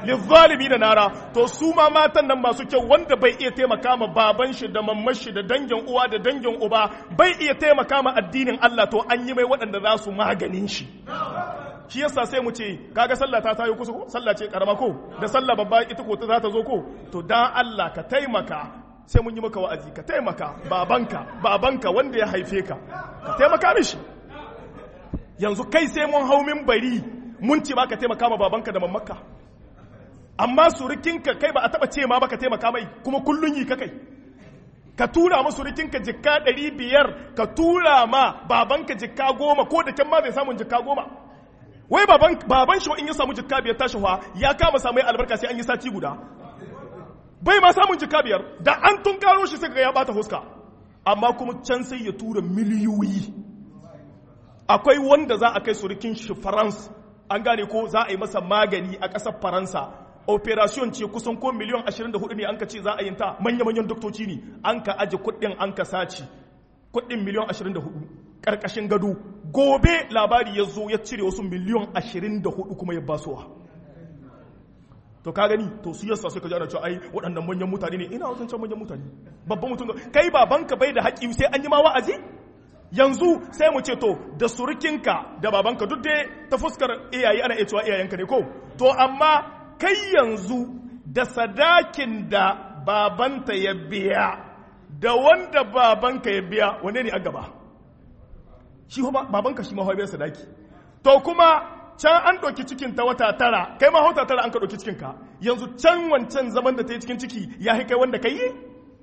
Speaker 1: lizzalimi da nara to su ma matan nan masu kyau wanda bai iya taimaka ma baban shi da mamman shi da dangin uwa da dangin uba bai iya taimaka ma addinin Allah to an yi mai waɗanda za su maganin shi shi yasa sai mu ce kaga sallah ta tayo kusa ko sallah ce karama ko da sallah babba ita ko ta za ta zo ko to dan Allah ka taimaka sai mun yi maka wa'azi ka taimaka babanka babanka wanda ya haife ka ka taimaka mishi yanzu kai sai mun hau min bari mun ce ba ka taimaka ma babanka da mamaka amma surukinka kai ba a taba ce ma ba ka taimaka mai kuma kullun yi ka kai ka tura ma surukinka jikka ɗari biyar ka tura ma babanka jikka goma ko da can ma zai samun jikka goma wai baban baban shi in ya samu jikka biyar tashi ya kama samu albarka sai an yi sati guda bai ma samun jikka biyar da an tun karo shi sai ga ya bata huska amma kuma can sai ya tura miliyoyi akwai wanda za a kai surukin shi France an gane ko za a yi masa magani a ƙasar Faransa operation ce kusan ko miliyan 24 ne an ka ce za a yin ta manya-manyan doktoci ne an ka aji kuɗin an ka saci kuɗin miliyan 24 ƙarƙashin gado gobe labari ya zo ya cire wasu miliyan 24 kuma ya basuwa to ka gani to su yasa suka ji ana cewa ai waɗannan manyan mutane ne ina wasan can manyan mutane babban mutum kai babanka bai da haƙi sai an yi ma wa'azi yanzu sai mu ce to da surukinka da babanka duk dai ta fuskar iyaye ana iya cewa iyayenka ne ko to amma kai yanzu da sadakin da babanta ya biya da wanda babanka ya biya wane ne a gaba shi babanka shi mahaibar sadaki to kuma can an ɗauki cikin ta wata tara kai ma wata tara an ka ɗauki cikinka yanzu can wancan zaman da ta yi cikin ciki ya kai wanda ka yi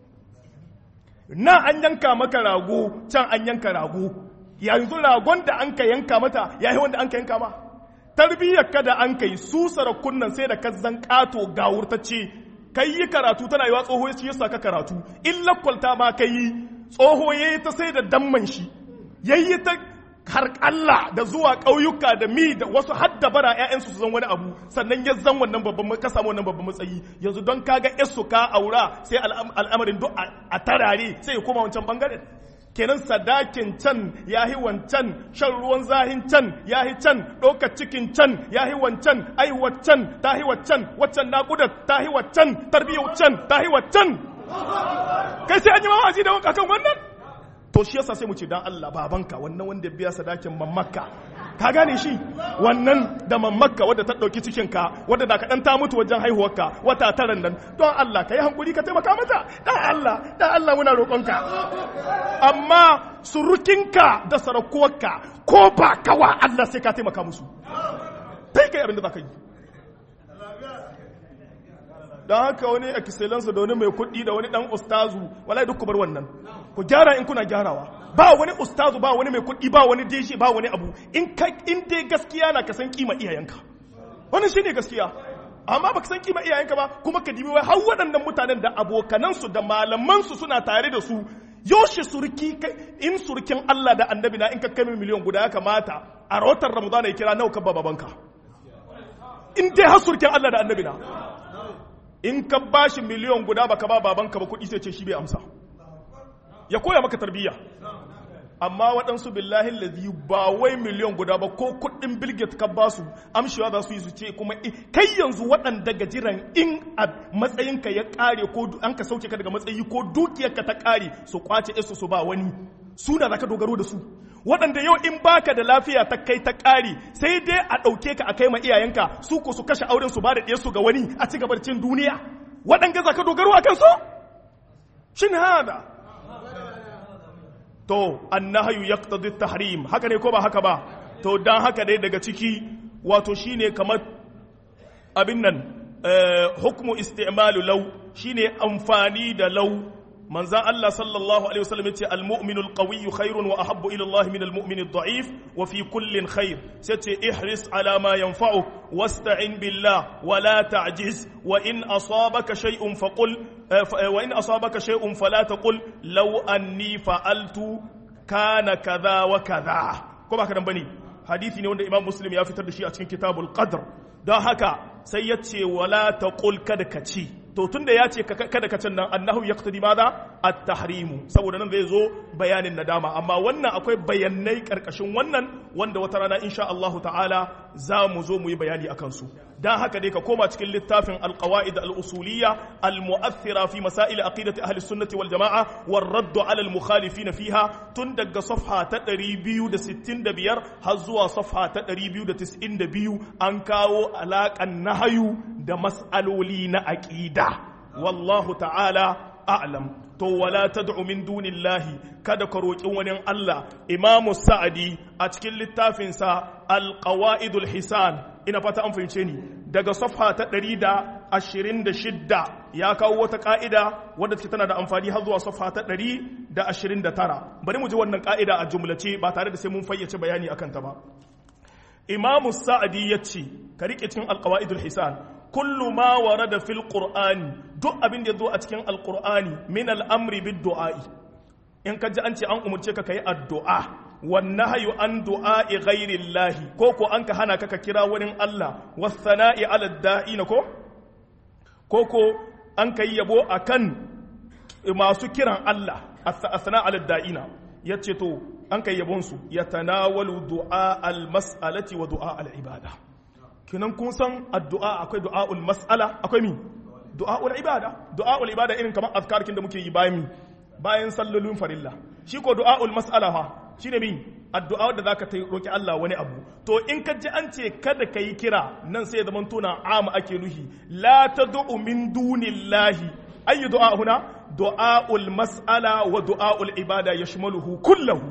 Speaker 1: na an yanka maka rago can an yanka rago yanzu ragon da an ka yanka mata ya yi wanda an ka yanka ma tarbiyyar ka da an kai su sarakunan sai da ka zan kato gawurtacce kai yi karatu tana yiwa tsoho ya yasa ka karatu in lakwalta ma ka yi tsoho ya yi ta sai da damman shi ya yi ta har Allah da zuwa ƙauyuka da mi da wasu hadda bara ƴaƴansu su zan wani abu sannan ya zan wannan babban ka samu wannan babban matsayi yanzu don kaga yasu ka aura sai al'amarin duk a tarare sai ya koma wancan bangaren kenan sadakin can yahi wancan shan ruwan zahin can yahi can ɗaukar cikin can yahi wancan aihuwar can tahi waccan waccan naƙudar tahi waccan tarbiyyar can tahi waccan kai sai an yi mawazi da akan wannan to shi yasa sai mu ce dan Allah babanka wannan wanda biya sadakin mammakka ka gane shi wannan da mammakka wadda ta dauki cikin ka wadda da kadan ta mutu wajen haihuwarka wata taran nan don Allah ka yi hankuri ka taimaka mata dan Allah dan Allah muna roƙonka amma surukinka da sarakuwarka ko ba kawa Allah sai ka taimaka musu kai kai abin da zaka yi don haka wani excellence da wani mai kuɗi da wani ɗan ustazu wala duk ku bar wannan ku gyara in kuna gyarawa ba wani ustazu ba wani mai kuɗi ba wani deshi ba wani abu in ka in dai gaskiya na ka san kima iyayenka wannan shine gaskiya amma baka san kima iyayenka ba kuma ka dibi wai har waɗannan mutanen da abokanansu da malamansu suna tare da su yaushe surki in surkin Allah da annabi na in ka kai miliyan guda ya kamata a rahoton ramadana ya kira nawa ka babanka in dai har surkin Allah da annabi na in ka ba shi miliyon guda baka ba babanka ba kuɗi sai ce shi bai amsa ya koya maka tarbiyya amma waɗansu billahi lazi ba wai miliyon guda ba ko kuɗin bilget ka ba su amshewa za su yi su ce kuma kai yanzu waɗanda gajiran in a matsayinka ya ƙare ko an ka sauke ka daga matsayi ko dukiyarka ta ƙare su kwace isu su ba wani suna za ka dogaro da su waɗanda yau in baka da lafiya ta kai ta ƙari sai dai a ɗauke ka a kai ma iyayenka su ko su kashe auren su ba da ɗiyarsu ga wani a ci gabar cin duniya waɗanda za ka dogaro a kansu shin hada to annahayu yaqtadi tahrim haka ne ko ba haka ba to dan haka dai daga ciki wato shine kamar abin nan hukmu isti'malu law shine amfani da law manzan Allah sallallahu Alaihi wasallam ya ce al-mu'minu al-qawiyyu khairun wa ahabbu ila Allah min al-mu'min ad-da'if wa fi kullin khair sai ce ihris ala ma yanfa'u wasta'in billah wa la ta'jiz wa in asabaka shay'un faqul wa in asabaka shay'un fala taqul law anni fa'altu kana kaza wa kaza ko ba kadan bane hadisi ne wanda Imam Muslim ya fitar da shi a cikin Kitabul Qadr don haka sai ya ce wala taqul kada ka ci to tunda ya ce kada ka can nan annahu yaqtadi madha at-tahrimu saboda nan zai zo bayanin nadama amma wannan akwai bayanai karkashin wannan wanda wata rana insha Allah ta'ala za mu zo mu yi bayani akan su dan haka dai ka koma cikin littafin alqawaid al-usuliyya al-mu'athira fi masail aqidati ahli sunnati wal jamaa war radd ala al-mukhalifin fiha tun daga safha ta 265 har zuwa safha ta 292 an kawo alaƙan nahayu da mas'aloli na aqida wallahu ta'ala a'lam to wala tad'u min dunillahi kada ka roki wani Allah Imam Sa'adi a cikin littafin sa Al-Qawaidul Hisan ina fata an fahimce ni daga safha ta 126 ya kawo wata ka'ida wadda take tana da amfani har zuwa safha ta 129 bari mu ji wannan ka'ida a jumlace ba tare da sai mun fayyace bayani akan ta ba Imam Sa'adi yace ka rike cikin Al-Qawaidul Hisan kullu ma warada fil qur'ani duk abin da zo a cikin alqur'ani min al'amri bid du'a'i in ka ji an ce an umurce ka kai addu'a wan nahyu an du'a'i ghairi llahi ko ko an ka hana ka ka kira wani Allah was sana'i ala da'ina ko ko ko an kai yabo akan masu kiran Allah as-sana ala da'ina yace to an kai yabon su yatanawalu du'a al-mas'alati wa du'a al-ibada kinan kun san addu'a akwai du'a'ul mas'ala akwai mi du'a'ul ibada du'a'ul ibada irin kamar azkarkin da muke yi bayan mi bayan sallolin farilla shi ko du'a'ul mas'ala fa shine mi addu'a da zaka ta roki Allah wani abu to in ka ji an ce kada ka yi kira nan sai zaman tuna am ake nuhi la tad'u min dunillahi ayi du'a huna du'a'ul mas'ala wa du'a'ul ibada yashmaluhu kullahu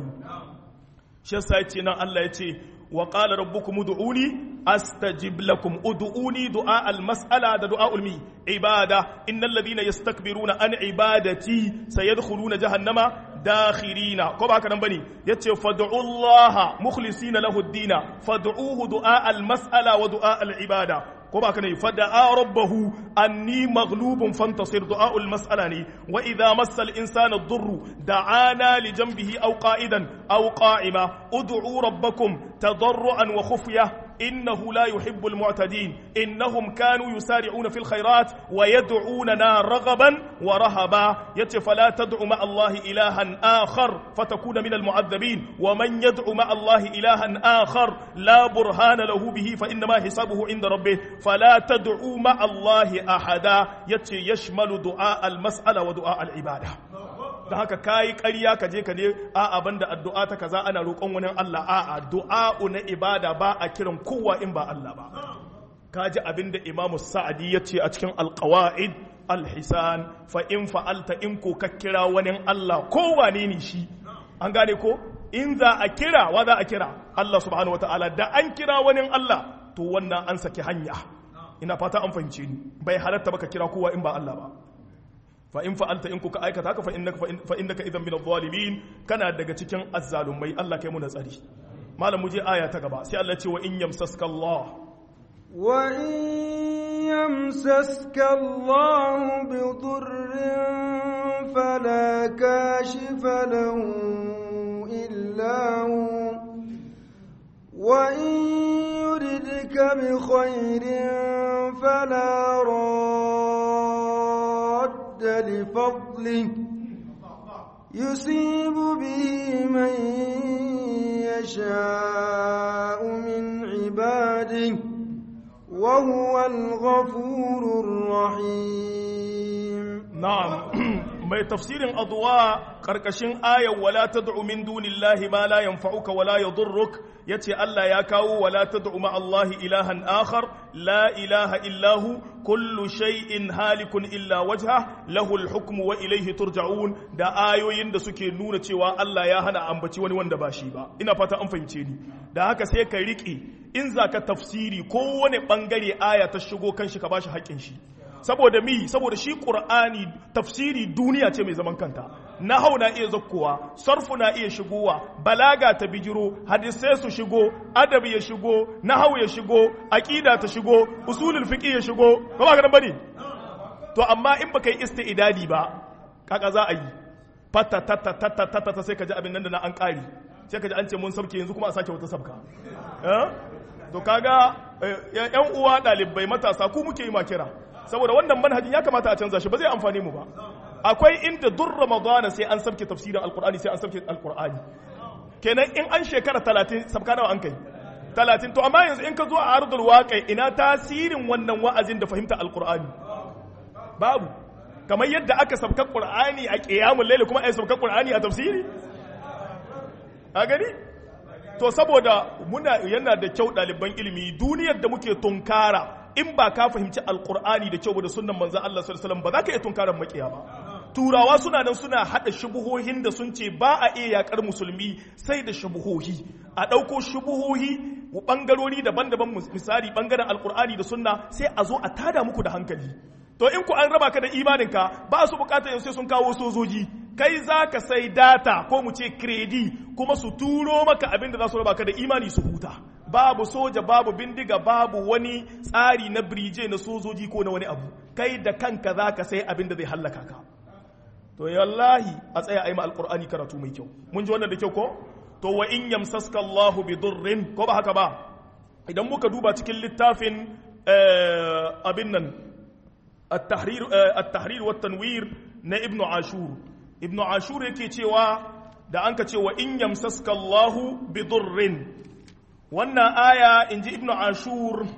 Speaker 1: shi yasa yace nan Allah yace وقال ربكم ادعوني استجب لكم ادعوني دعاء المساله ده دعاء المي عباده ان الذين يستكبرون عن عبادتي سيدخلون جهنم داخرين ko ba haka nan bane yace fad'u Allah mukhlisina lahu ad-din fad'uhu du'a al-mas'ala wa du'a al-ibada ko ba kana fada'a rabbahu anni maghlubun fantasir du'a'ul mas'ala ne wa idha massa al-insana ad-durru da'ana li janbihi aw qa'idan aw qa'ima ud'u rabbakum tadarruan wa khufyah إنه لا يحب المعتدين إنهم كانوا يسارعون في الخيرات ويدعوننا رغبا ورهبا يتي فلا تدع مع الله إلها آخر فتكون من المعذبين ومن يدع مع الله إلها آخر لا برهان له به فإنما حسابه عند ربه فلا تدعوا مع الله أحدا يتي يشمل دعاء المسألة ودعاء العبادة da haka kayi ƙarya ka je ka ne a abin da addu'a ta kaza ana roƙon wani Allah a addu'a na ibada ba a kiran kowa in ba Allah ba ka ji abin da Imam Sa'adi ya ce a cikin alƙawa'id alhisan fa in fa'alta in ko ka kira wani Allah ko wane ne shi an gane ko in za a kira wa za a kira Allah subhanahu wataala da an kira wani Allah to wannan an saki hanya ina fata an fahimce ni bai halatta baka kira kowa in ba Allah ba fa in fa'alta in kuka aikata haka fa innaka fa innaka idan min adh-dhalimin kana daga cikin azzalumai Allah kai mu da tsari malam mu je aya ta gaba sai Allah ya ce wa in yamsaska Allah
Speaker 2: wa in yamsaska Allah bi dhurrin fala kashifa lahu illa hu wa in yuridka bi khairin fala لفضله يصيب به من يشاء من عباده وهو الغفور الرحيم
Speaker 1: نعم mai tafsirin adwa karkashin ayar wala tad'u min dunillahi ma la yanfa'uka wala yadurruk yace Allah ya kawo wala tad'u ma Allah ilahan akhar la ilaha illahu kullu shay'in halikun illa wajha lahu al-hukmu wa ilayhi turja'un da ayoyin da suke nuna cewa Allah ya hana ambaci wani wanda ba shi ba ina fata an fahimce ni da haka sai ka riƙe in zaka tafsiri ko wani bangare aya ta shigo kan shi ka bashi haƙƙin shi saboda mi saboda shi qur'ani tafsiri duniya ce mai zaman kanta nahau na iya zakkowa sarfu na iya shigowa balaga ta bijiro hadisai su shigo adabi ya shigo nahau ya shigo aqida ta shigo usulul fiqh ya shigo ba ba garan bane to amma in baka yi isti'dadi ba kaka za a yi fata tata tata tata sai ka ji abin nan da na an kari sai ka ji an ce mun sabke yanzu kuma a sake wata sabka to kaga yan uwa dalibai matasa ku muke yi ma kira saboda wannan manhajin ya kamata a canza shi ba zai amfani mu ba akwai inda dur ramadana sai an sabke tafsirin alqur'ani sai an sabke alqur'ani kenan in an shekara 30 sabka nawa an kai talatin to amma yanzu in ka zo a ardul waƙai ina tasirin wannan wa'azin da fahimta alƙur'ani babu kamar yadda aka sabka ƙur'ani a ƙiyamun laili kuma a sabka ƙur'ani a tafsiri a gani to saboda muna yana da kyau ɗaliban ilimi duniyar da muke tunkara in ba ka fahimci alƙur'ani da kyau ba da sunan manzan Allah sallallahu alaihi wasallam ba za ka iya tunkarar makiya ba turawa suna nan suna hada shubuhohin da sun ce ba a iya yakar musulmi sai da shubuhohi a ɗauko shubuhohi ɓangarori daban-daban misali ɓangaren alkur'ani da sunna sai a zo a tada muku da hankali to in ku an raba ka da imaninka ba su bukatar yau sai sun kawo sojoji kai za ka sai data ko mu ce kredi kuma su turo maka abin da za su raba ka da imani su huta babu soja babu bindiga babu wani tsari na birije na sojoji ko na wani abu kai da kanka za ka sai abin da zai hallaka ka to wallahi a tsaya a yi alkur'ani karatu mai kyau mun ji wannan da kyau ko to wa in yamsaska Allahu bi durrin ko ba haka ba idan muka duba cikin littafin abin nan at-tahrir at-tahrir wa tanwir na ibnu ashur ibnu ashur yake cewa da anka ce wa in yamsaska Allahu bi durrin wannan aya inji ibnu ashur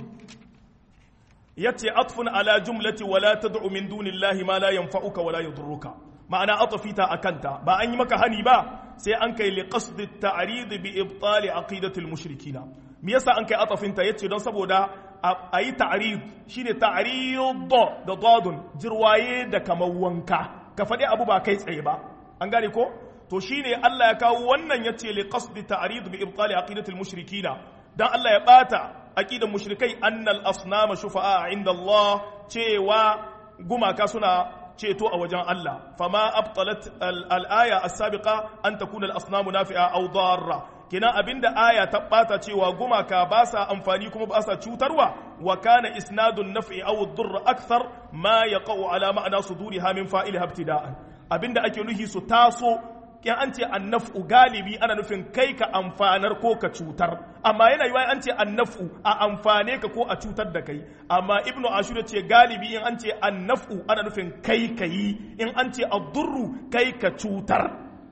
Speaker 1: yace atfun ala jumlati wala tad'u min dunillahi ma la yanfa'uka wala yadurruka ma'ana atafita akanta ba an yi maka hani ba sai an kai li qasd at-ta'rid bi ibtal aqidatil mushrikina me yasa an kai atafinta yace don saboda a yi ta'rid shine ta'rid da dadun jirwaye da kamar wanka ka faɗi abu ba kai tsaye ba an gane ko to shine Allah ya kawo wannan yace li qasd ta'rid bi ibtal aqidatil mushrikina dan Allah ya bata aqidan mushrikai annal asnama shufa'a inda Allah cewa gumaka suna ceto a wajen Allah fama abtalat al-aya as-sabiqa an takuna al-asnamu nafi'a aw darra kina abinda aya ta bata cewa gumaka ba sa amfani kuma ba sa cutarwa wa kana isnadun naf'i aw ad-durr akthar ma yaqau ala ma'na suduriha min fa'ilha ibtida'an abinda ake nuhi su taso in an ce annafu galibi ana nufin kai ka amfanar ko ka cutar amma yana yiwa an ce annafu a amfane ka ko a cutar da kai amma ibnu ashur ce galibi in an ce annafu ana nufin kai ka yi in an ce addurru kai ka cutar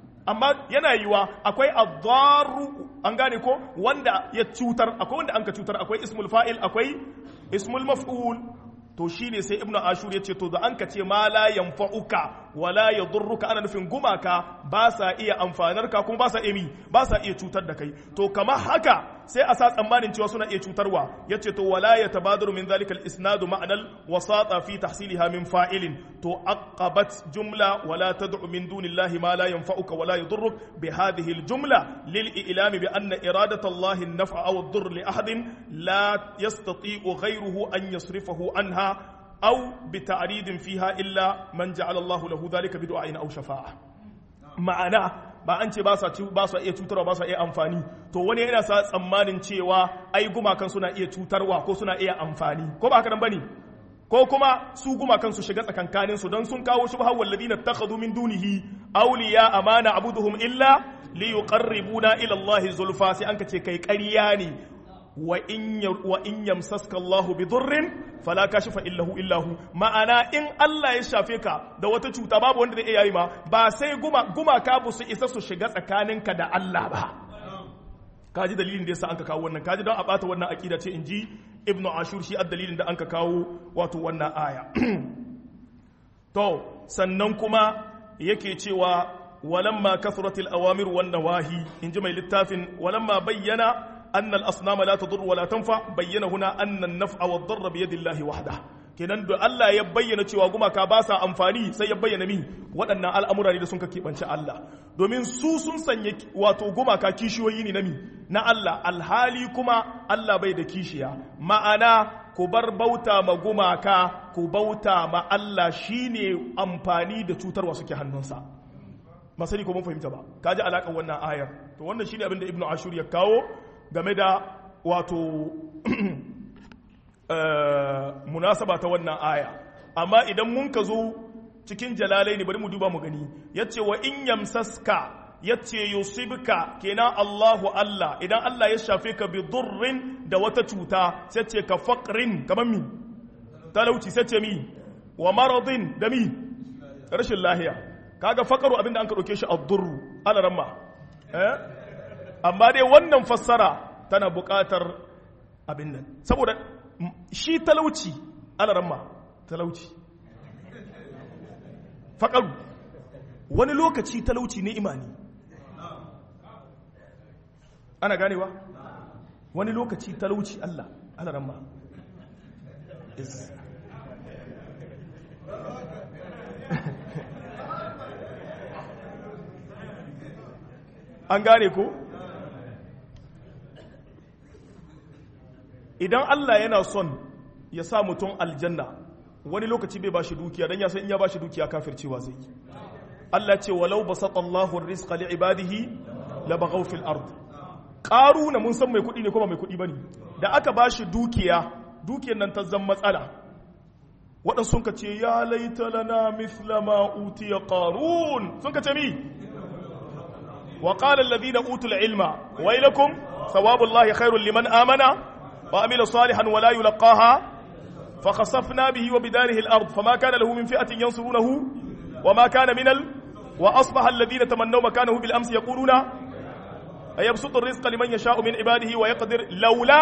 Speaker 1: amma yana yiwa akwai addaru an gane ko wanda ya cutar akwai wanda an ka cutar akwai ismul fa'il akwai ismul maf'ul to shine sai ibnu ashur ya ce to da an ka ce ma la yanfa'uka wala yadurruka ana nufin gumaka ba sa iya amfanar ka kuma ba sa emi ba sa iya cutar da kai to kamar haka sai a sa tsammanin cewa suna iya cutarwa yace to wala yatabadaru min zalika al-isnad ma'na al-wasata fi tahsilha min fa'ilin to aqabat jumla wala tad'u min dunillahi ma la yanfa'uka wala yadurruk bi hadhihi al-jumla lil i'lam bi anna iradata Allah an-naf'a aw ad-durr li ahadin la yastati'u ghayruhu an yasrifahu anha أو بتعريض فيها إلا من جعل الله له ذلك بدعاء أو شفاعة ma'ana ba an ce ba sa iya cutarwa ba sa iya amfani to wani yana sa tsammanin cewa ai gumakan suna iya cutarwa ko suna iya amfani ko ba haka nan bane ko kuma su gumakan su shiga tsakankanin su don sun kawo shubha walladina takhadhu min dunihi awliya amana abuduhum illa li yuqarribuna ila Allah zulfa sai an ka ce kai ƙarya ne wa in yamsaska Allahu bi durrin fala kashifa illahu illahu ma'ana in Allah ya shafe ka da wata cuta babu wanda zai iya yi ma ba sai guma gumaka ba su isa su shiga tsakaninka da Allah ba kaji dalilin da yasa anka kawo wannan kaji don a bata wannan aqida ce inji ibnu ashur shi ad dalilin da anka kawo wato wannan aya to sannan kuma yake cewa walamma kasratil awamir wan nawahi inji mai littafin walamma bayyana أن الأصنام لا تضر ولا تنفع بين هنا أن النفع والضر بيد الله وحده kenan da Allah ya bayyana cewa gumaka ba sa amfani sai ya bayyana mi waɗannan al'amura ne da sun ka keɓance Allah domin su sun sanya wato gumaka kishiyoyi ne na mi na Allah alhali kuma Allah bai da kishiya ma'ana ku bar bauta ma gumaka ku bauta ma Allah shine amfani da cutarwa suke hannunsa masani ko mun fahimta ba kaji alaƙar wannan ayar to wannan shine abin da Ibn Ashur ya kawo game da wato munasaba ta wannan aya amma idan mun ka zo cikin jalalai ne bari mu duba mu gani yace wa in yamsaska yace yusibka kenan Allahu Allah idan Allah ya shafe ka bi durrin da wata cuta sai ce ka faqrin kamar mi talauci sai ce mi wa maradin da mi rashin lahiya kaga faqaru abinda an ka dauke shi ad-durru alaramma eh amma dai wannan fassara tana buƙatar abin nan saboda shi talauci alaramma talauci faƙaru wani lokaci talauci ne imani ana ganewa wani lokaci talauci Allah alaramma an gane ko idan Allah yana son ya sa mutum aljanna wani lokaci bai bashi dukiya dan ya san in ya bashi dukiya kafircewa zai Allah ce walau basata Allahu rizqa li ibadihi la baghaw fil ard qaruna mun san mai kudi ne ko ba mai kudi bane da aka bashi dukiya dukiyar nan ta zan matsala waɗansu sun ka ce ya laita lana mithla ma utiya qarun sun ka ce mi wa qala alladhina utul ilma wailakum thawabullahi khairul liman amana وعمل صالحا ولا يلقاها فخسفنا به وبداره الأرض فما كان له من فئة ينصرونه وما كان من ال... وأصبح الذين تمنوا مكانه بالأمس يقولون أيبسط الرزق لمن يشاء من عباده ويقدر لولا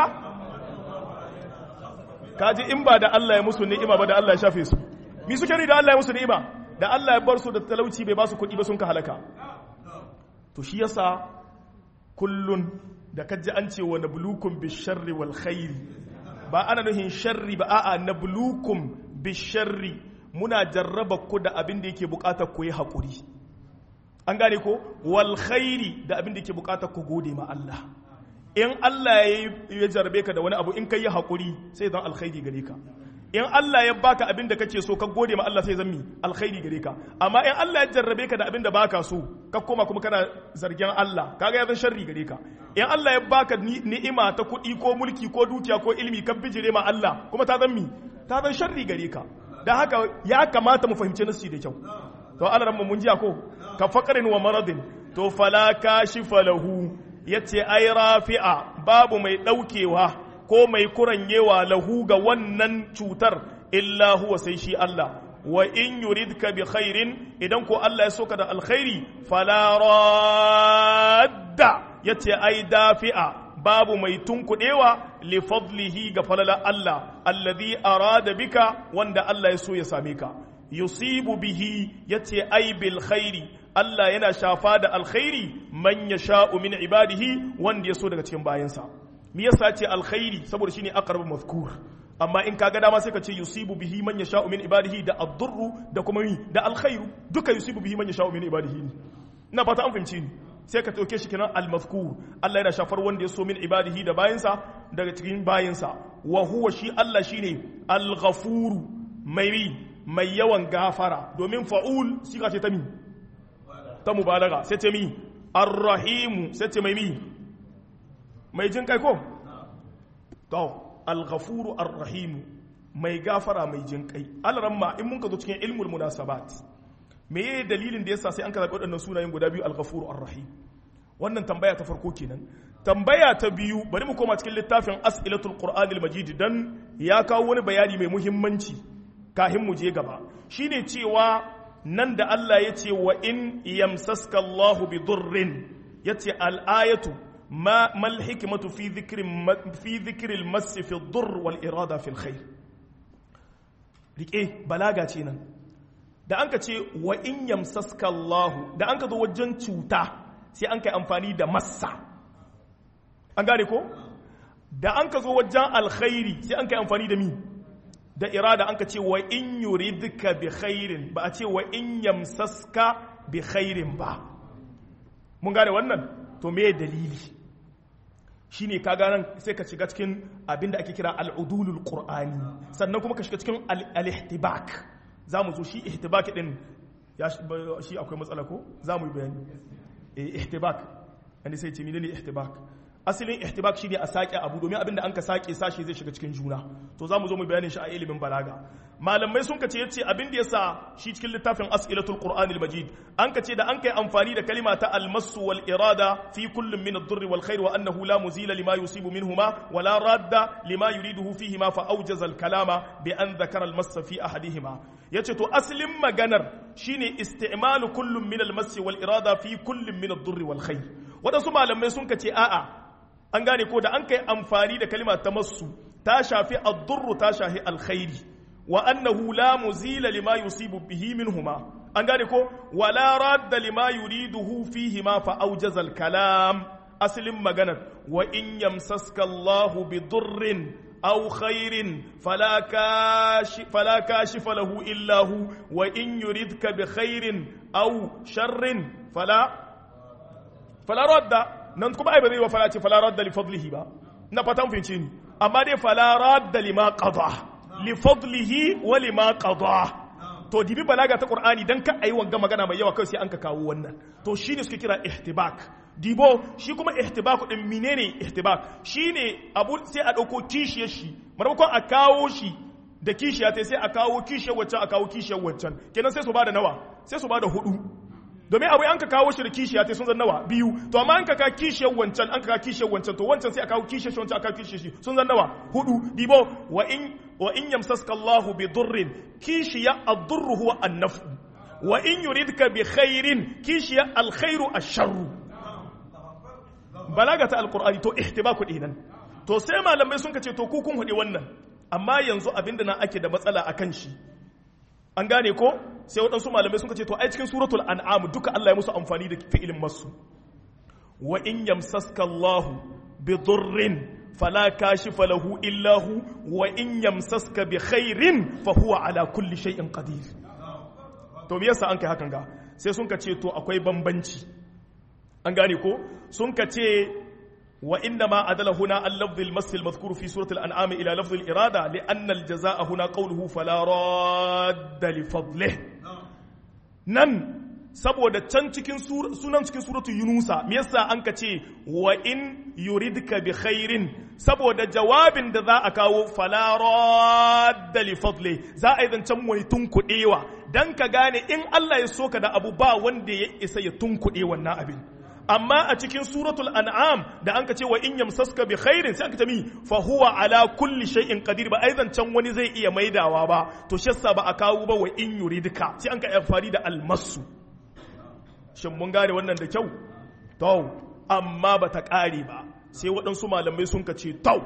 Speaker 1: kaji in ba da Allah ya musu ni'ima ba da Allah ya shafe su mi suke ni da Allah ya musu ni'ima da Allah ya bar su da talauci bai ba su kuɗi ba sun ka halaka to shi yasa kullun da kaji an ce wa nablukum bisharri wal khairi ba ana nuhin sharri ba a'a nablukum bisharri muna jarraba ku da abin da yake bukatar ku yi hakuri an gane ko wal khairi da abin da yake bukatar ku gode ma Allah in Allah ya jarrabe ka da wani abu in kai yi hakuri sai zan alkhairi gare ka in Allah ya baka abin da kake so ka gode ma Allah sai zan mi alkhairi gare ka amma in Allah ya jarrabe ka da abin da baka so ka koma kuma kana zargin Allah kaga ya zan sharri gare ka in Allah ya baka ni'ima ta kuɗi ko mulki ko dukiya ko ilimi kan bijire ma Allah kuma ta zan mi ta zan sharri gare ka dan haka ya kamata mu fahimci nasi da kyau to Allah ran mun jiya ko ka faqrin wa maradin to fala kashifa lahu yace ai rafi'a babu mai daukewa ko mai kuranyewa lahu ga wannan cutar illa huwa sai shi Allah wa in yuridka bi khairin idan ko Allah ya soka da alkhairi fala radda yace ai dafi'a babu mai tunkudewa li fadlihi ga falala Allah alladhi arada bika wanda Allah ya so ya same ka yusibu bihi yace ai bil khairi Allah yana shafa da alkhairi man yasha'u min ibadihi wanda ya so daga cikin bayansa me yasa ce alkhairi saboda shine aqrabu mazkur amma in kaga dama sai ka ce yusibu bihi man yasha'u min ibadihi da ad-durru da kuma mi da alkhairu duka yusibu bihi man yasha'u min ibadihi ina fata an fahimci ni sai ka dauke shi kenan al-mazkur Allah yana shafar wanda ya so min ibadihi da bayinsa daga cikin bayinsa wa huwa shi Allah shine al-ghafuru mai mai yawan gafara domin fa'ul shi ka ce ta mi ta mubalaga sai ce mi ar-rahimu sai ce mai mi mai jin kai ko to al-ghafuru ar-rahim mai gafara mai jin kai alaramma in mun ka zo cikin ilmul munasabat me ye dalilin da yasa sai an ka zaɓi waɗannan sunayen guda biyu al-ghafuru ar-rahim wannan tambaya ta farko kenan tambaya ta biyu bari mu koma cikin littafin as'ilatul qur'an al-majid dan ya kawo wani bayani mai muhimmanci kahin mu je gaba shine cewa nan da Allah ya ce wa in yamsaska Allahu bi durrin yace al-ayatu ما ما الحكمة في ذكر في ذكر المس في الضر والإرادة في الخير rike balaga ce nan da an ka ce wa in yamsaska Allah da an ka zo wajen cuta sai an kai amfani da massa an gane ko da an ka zo wajen alkhairi sai an kai amfani da mi da irada an ka ce wa in yuridka bi khairin ba a ce wa in yamsaska bi khairin ba mun gane wannan to me dalili shine ka ganan sai ka shiga cikin abin da ake kira al'udulul qur'ani sannan kuma ka shiga cikin al-ihtibak za mu zo shi ihtibak din ya shi akwai matsala ko za mu yi bayani ihtibak wanda sai ce menene ihtibak asalin ihtibak shine a sake abu domin abin da an ka sake sashi zai shiga cikin juna to za mu zo mu bayanin shi a ilimin balaga malamai sun kace yace abin da yasa shi cikin littafin as'ilatul qur'anil majid an kace da an kai amfani da kalima ta almasu wal irada fi kullum min ad-durr wal khair wa annahu la muzila lima yusibu minhuma wa la radda lima yuriduhu fihima fa awjaza al-kalama bi an dhakara al-massa fi ahadihima yace to aslin maganar shine isti'malu kullum min al-massi wal irada fi kullum min ad-durr wal khair wadansu malamai sun kace a'a an gane ko da an kai amfani da kalima ta masu ta shafi ad-durru ta shafi alkhairi wa annahu la muzila lima yusibu bihi minhuma an gane ko wala radda lima yuriduhu fihi ma fa awjaza al-kalam aslin maganar wa in yamsaska Allahu bi durrin aw khairin fala kashi fala kashifa lahu illa hu wa in yuridka bi khairin aw sharrin fala fala radda nan kuma ai ba zai wa fala ce fala radda li fadlihi ba na fatan fince ni amma dai fala radda lima qada li fadlihi wa lima qada to dibi balaga ta qur'ani dan ka ayi wanga magana mai yawa kai sai an ka kawo wannan to shine suke kira ihtibak dibo shi kuma ihtibak din menene ihtibak shine abu sai a dauko kishiyar shi maimakon a kawo shi da kishiya ta sai a kawo kishiyar waccan a kawo kishiyar waccan kenan sai su bada nawa sai su bada hudu domin abu an ka kawo shi da kishiya ta sun zan nawa biyu to amma an ka ka kishiyar wancan an ka ka kishiyar wancan to wancan sai a kawo kishiyar shi wancan a kawo kishiyar shi sun zan nawa hudu dibo wa in wa in yamsaska Allahu bi durrin kishiya ad-durru huwa an-naf'u wa in yuridka bi khairin kishiya al-khairu ash-sharru balaga ta alqur'ani to ihtibaku dinan to sai malamai sun kace to ku kun hudi wannan amma yanzu abinda na ake da matsala akan shi an gane ko sai waɗansu malamai sun ce to ai cikin suratul an'am duka Allah ya musu amfani da fi'ilin masu wa in yamsaska Allahu bi durrin fala kashifa lahu illa hu wa in yamsaska bi khairin fa huwa ala kulli shay'in qadir to me yasa an kai hakan ga sai sun ka ce to akwai bambanci an gane ko sun ka ce وإنما أدل هنا اللفظ المس المذكور في سورة الأنعام إلى لفظ الإرادة لأن الجزاء هنا قوله فلا راد لفضله نن saboda can cikin sunan cikin suratu yunusa me yasa an ka ce wa in yuridka bi khairin saboda jawabin da za a kawo fala radda li fadli za a yi zancen wani tunkuɗewa dan ka gane in Allah ya soka da abu ba wanda ya isa ya tunkuɗe wannan abin amma a cikin suratul an'am da an ka ce wa in yamsaska bi khairin sai aka ce mi fa huwa ala kulli shay'in qadir ba aizan can wani zai iya maidawa ba to shi yasa ba a kawo ba wa in yuridka sai an ka amfani da almasu shin mun gane wannan da kyau to amma ba ta kare ba sai waɗansu malamai sun ka ce to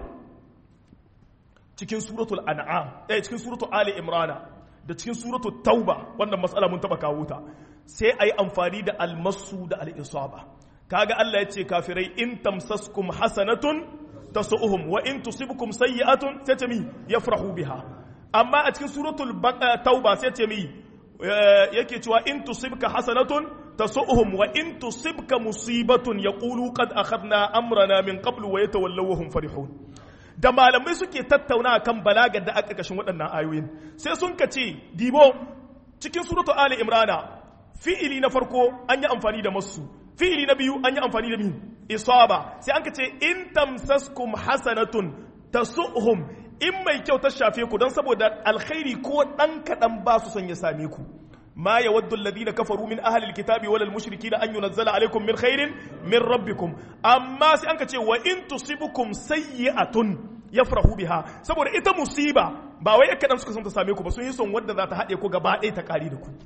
Speaker 1: cikin suratul an'am eh cikin suratul ali imrana da cikin suratul tauba wannan matsala mun taba kawo ta sai ayi amfani da almasu da al-isaba kaga Allah ya ce kafirai in tamsaskum hasanatun tasu'uhum wa in tusibkum sayyi'atun sai ce mi yafrahu biha amma a cikin suratul tauba sai ce mi yake cewa in tusibka hasanatun tasu'uhum wa in tusibka musibatun yaqulu qad akhadna amrana min qablu wa yatawallaw wa hum farihun da malamai suke tattauna kan balagar da aka kashin waɗannan ayoyin sai sun ka ce dibo cikin suratul ali imrana fi'ili na farko an yi amfani da masu fi'ili na biyu an yi amfani da min isaba sai an ka ce in tamsaskum hasanatun tasuhum in mai kyau ta shafe ku don saboda alkhairi ko dan kadan ba su son ya same ku ma yawaddu alladhina kafaru min ahli alkitabi wal mushrikina an yunzala alaykum min khairin min rabbikum amma sai an ka ce wa in tusibukum sayyi'atun yafrahu biha saboda ita musiba ba wai kadan suka son ta same ku ba sun yi son wadda za ta haɗe ku gaba ɗaya ta ƙari da ku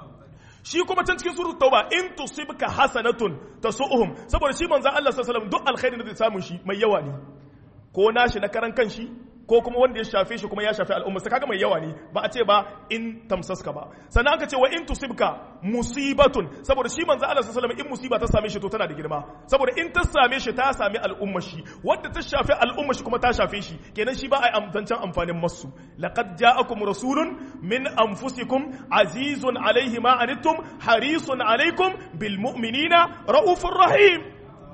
Speaker 1: shi kuma can cikin suratul tauba in tusibka hasanatun tasu'uhum saboda shi manzon Allah sallallahu alaihi wasallam duk alkhairin da zai samu shi mai yawa ne ko nashi na karan kanshi ko kuma wanda ya shafe shi kuma ya shafe al'umma kaga mai yawa ne ba a ce ba in tamsaska ba sannan aka ce wa in tusibka musibatun saboda shi manzo Allah sallallahu alaihi wasallam in musiba ta same shi to tana da girma saboda in ta same shi ta sami al'umma shi wanda ta shafe al'umma shi kuma ta shafe shi kenan shi ba a amtancan amfanin masu laqad ja'akum rasulun min anfusikum azizun alaihi ma anittum harisun alaikum bil mu'minina raufur rahim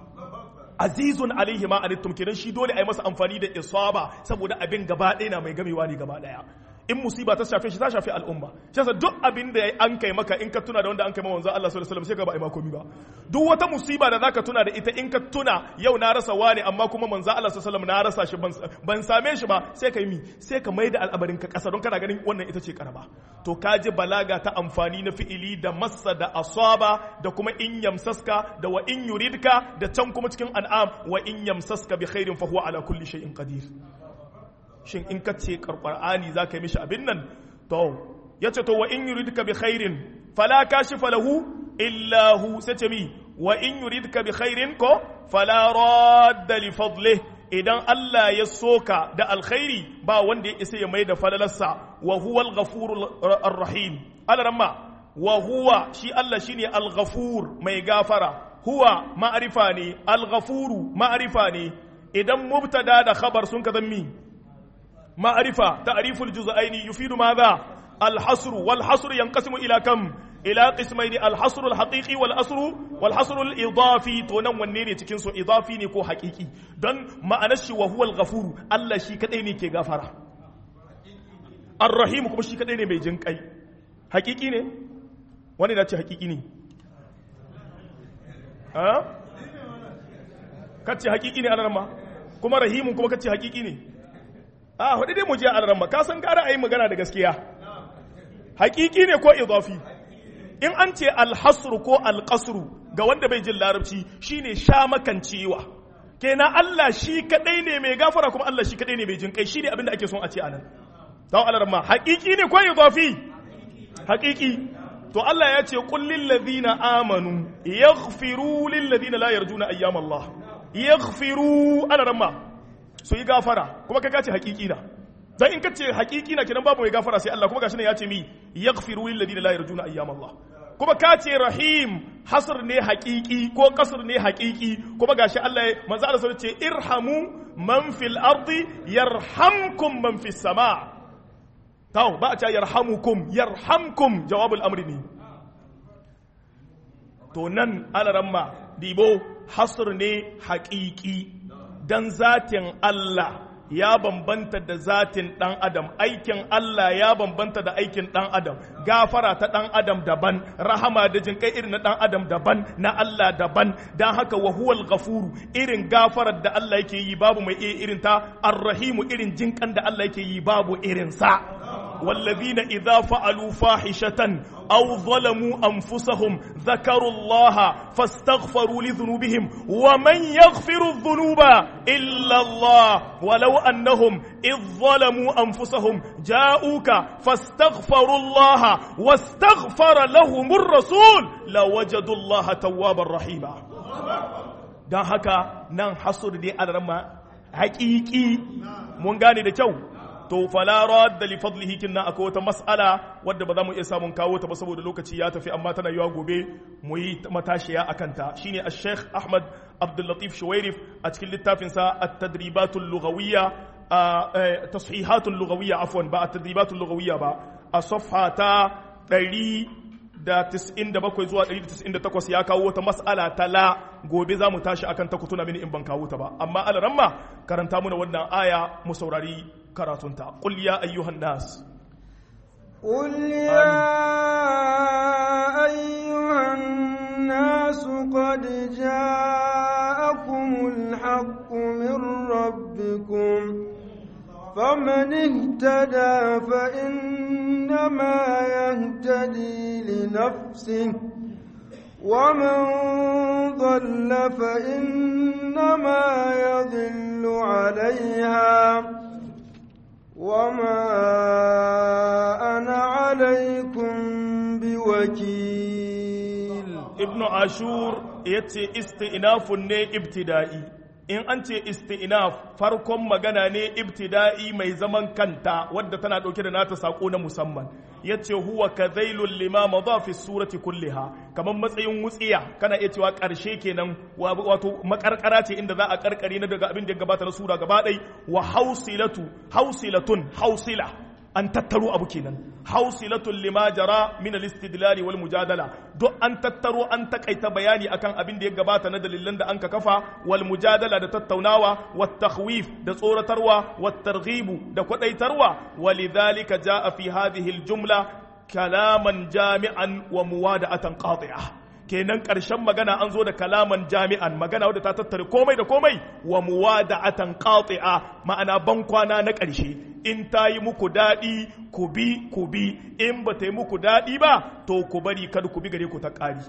Speaker 1: azizun alaihi ma anittum kenan shi dole a yi masa amfani da isaba saboda abin gaba ɗaya na mai gamewa ne gaba ɗaya in musiba ta shafe shi ta shafe al'umma shi yasa duk abin da an kai maka in ka tuna da wanda an kai ma manzo Allah sallallahu alaihi wasallam sai ka ba ai ma komi ba duk wata musiba da zaka tuna da ita in ka tuna yau na rasa wani amma kuma manzo Allah sallallahu alaihi wasallam na rasa shi ban same shi ba sai ka yi mi sai ka maida al'abarin ka kasa don kana ganin wannan ita ce karaba to ka ji balaga ta amfani na fi'ili da massa da asaba da kuma in yamsaska da wa in yuridka da can kuma cikin an'am wa in yamsaska bi khairin fa huwa ala kulli shay'in qadir shin in ka ce ƙarƙar'ani za ka yi mishi abin nan to ya ce to wa in yuridka bi khairin fala kashifa lahu illa hu sai ce mi wa in yuridka bi khairin ko fala radda li fadlihi idan Allah ya soka da alkhairi ba wanda ya isa ya mai da falalarsa wa huwa al-ghafurur rahim alaramma wa huwa shi Allah shine al-ghafur mai gafara huwa ma'arifa ne al-ghafuru ma'arifa ne idan mubtada da khabar sun ka zammi ma'arifa ta'riful juz'aini yufidu madha al-hasr wal hasr yanqasimu ila kam ila qismaini al-hasr al-haqiqi wal asr wal hasr al-idafi to nan wanne ne cikin su idafi ne ko haqiqi don ma'anar shi wa huwa al-ghafuru Allah shi kadai ne ke gafara ar-rahim kuma shi kadai ne mai jinkai haqiqi ne wani da ce haqiqi ne ha kace haqiqi ne alarma kuma rahimun kuma kace haqiqi ne a hudu dai mu je alarma ka san gara ayi magana da gaskiya haqiqi ne ko idafi in an ce alhasru ko alƙasru ga wanda bai jin larabci shine sha makancewa kenan Allah shi kadai ne mai gafara kuma Allah shi kadai ne mai jin kai shine abinda ake son a ce anan taw alarma haqiqi ne ko idafi haqiqi to Allah ya ce qul lil ladina amanu yaghfiru lil ladina la yarjuna ayyam Allah yaghfiru alarma su yi gafara kuma kai ka ce haqiqi na dan in kace hakiki na kidan babu mai gafara sai Allah kuma gashi ne ya ce mi yaghfiru lil ladina la yarjuna ayyam Allah kuma ka ce rahim hasr ne hakiki ko kasr ne hakiki kuma gashi Allah manzo Allah ce irhamu man fil ardi yarhamkum man fis sama taw ba a ce yarhamukum yarhamkum jawabul amri ne to nan alaramma dibo hasr ne hakiki dan zatin Allah ya bambanta da zatin ɗan adam aikin Allah ya bambanta da aikin ɗan adam gafara ta ɗan adam daban rahama da jinkai irin na ɗan adam daban na Allah daban don haka wa huwal ghafuru irin gafarar da Allah yake yi babu mai iya irin ta arrahimu irin jinkan da Allah yake yi babu irin sa والذين إذا فعلوا فاحشة أو ظلموا أنفسهم ذكروا الله فاستغفروا لذنوبهم ومن يغفر الذنوب إلا الله ولو أنهم إذ ظلموا أنفسهم جاءوك فاستغفروا الله واستغفر لهم الرسول لوجدوا الله توابا رحيما don haka nan hasur dai alarma haƙiƙi mun gane da kyau to fala radda li fadlihi kinna akwai wata mas'ala wadda ba za mu iya samun kawo ta ba saboda lokaci ya tafi amma tana yiwa gobe mu yi matashiya akan ta shine al-Sheikh Ahmad Abdul Latif Shuwairif a cikin littafin sa at-tadribatul lughawiyya tashihatul lughawiyya afwan ba at-tadribatul lughawiyya ba a safha ta 197 zuwa 198 ya kawo wata mas'ala ta la gobe za mu tashi akan ta kutuna mini in ban kawo ta ba amma alaramma karanta muna wannan aya mu saurari karatunta qul ya ayyuhan nas
Speaker 2: قل يا أيها الناس قد جاءكم الحق من ربكم فمن اهتدى فإنما يهتدي لنفسه ومن ضل فإنما يضل عليها وما أنا عليكم بوكيل
Speaker 1: ابن عاشور yace isti'nafun ne ibtida'i in an ce isti'naf farkon magana ne ibtida'i mai zaman kanta wadda tana dauke da nata sako na musamman yace huwa kadhailul lima madha fi surati kulliha kaman matsayin wutsiya kana iya cewa karshe kenan wato makarkara ce inda za a karkare na daga abin da ya gabata na sura gaba ɗai wa hausilatu hausilatun hausila an tattaro abu kenan hausilatun lima jara min al-istidlal wal mujadala duk an tattaro an takaita bayani akan abin da ya gabata na dalilan da an ka kafa wal mujadala da tattaunawa wat takhwif da tsoratarwa wat targhibu da kwadaitarwa walidhalika jaa fi hadhihi al-jumla kalaman jami'an wa muwada'atan qati'ah kenan ƙarshen magana an zo da kalaman jami'an magana wadda ta tattare komai da komai wa muwada'atan qati'a ma'ana ban kwana na ƙarshe in ta yi muku daɗi ku bi ku bi in ba ta yi muku daɗi ba to ku bari kada ku bi gare ku ta ƙari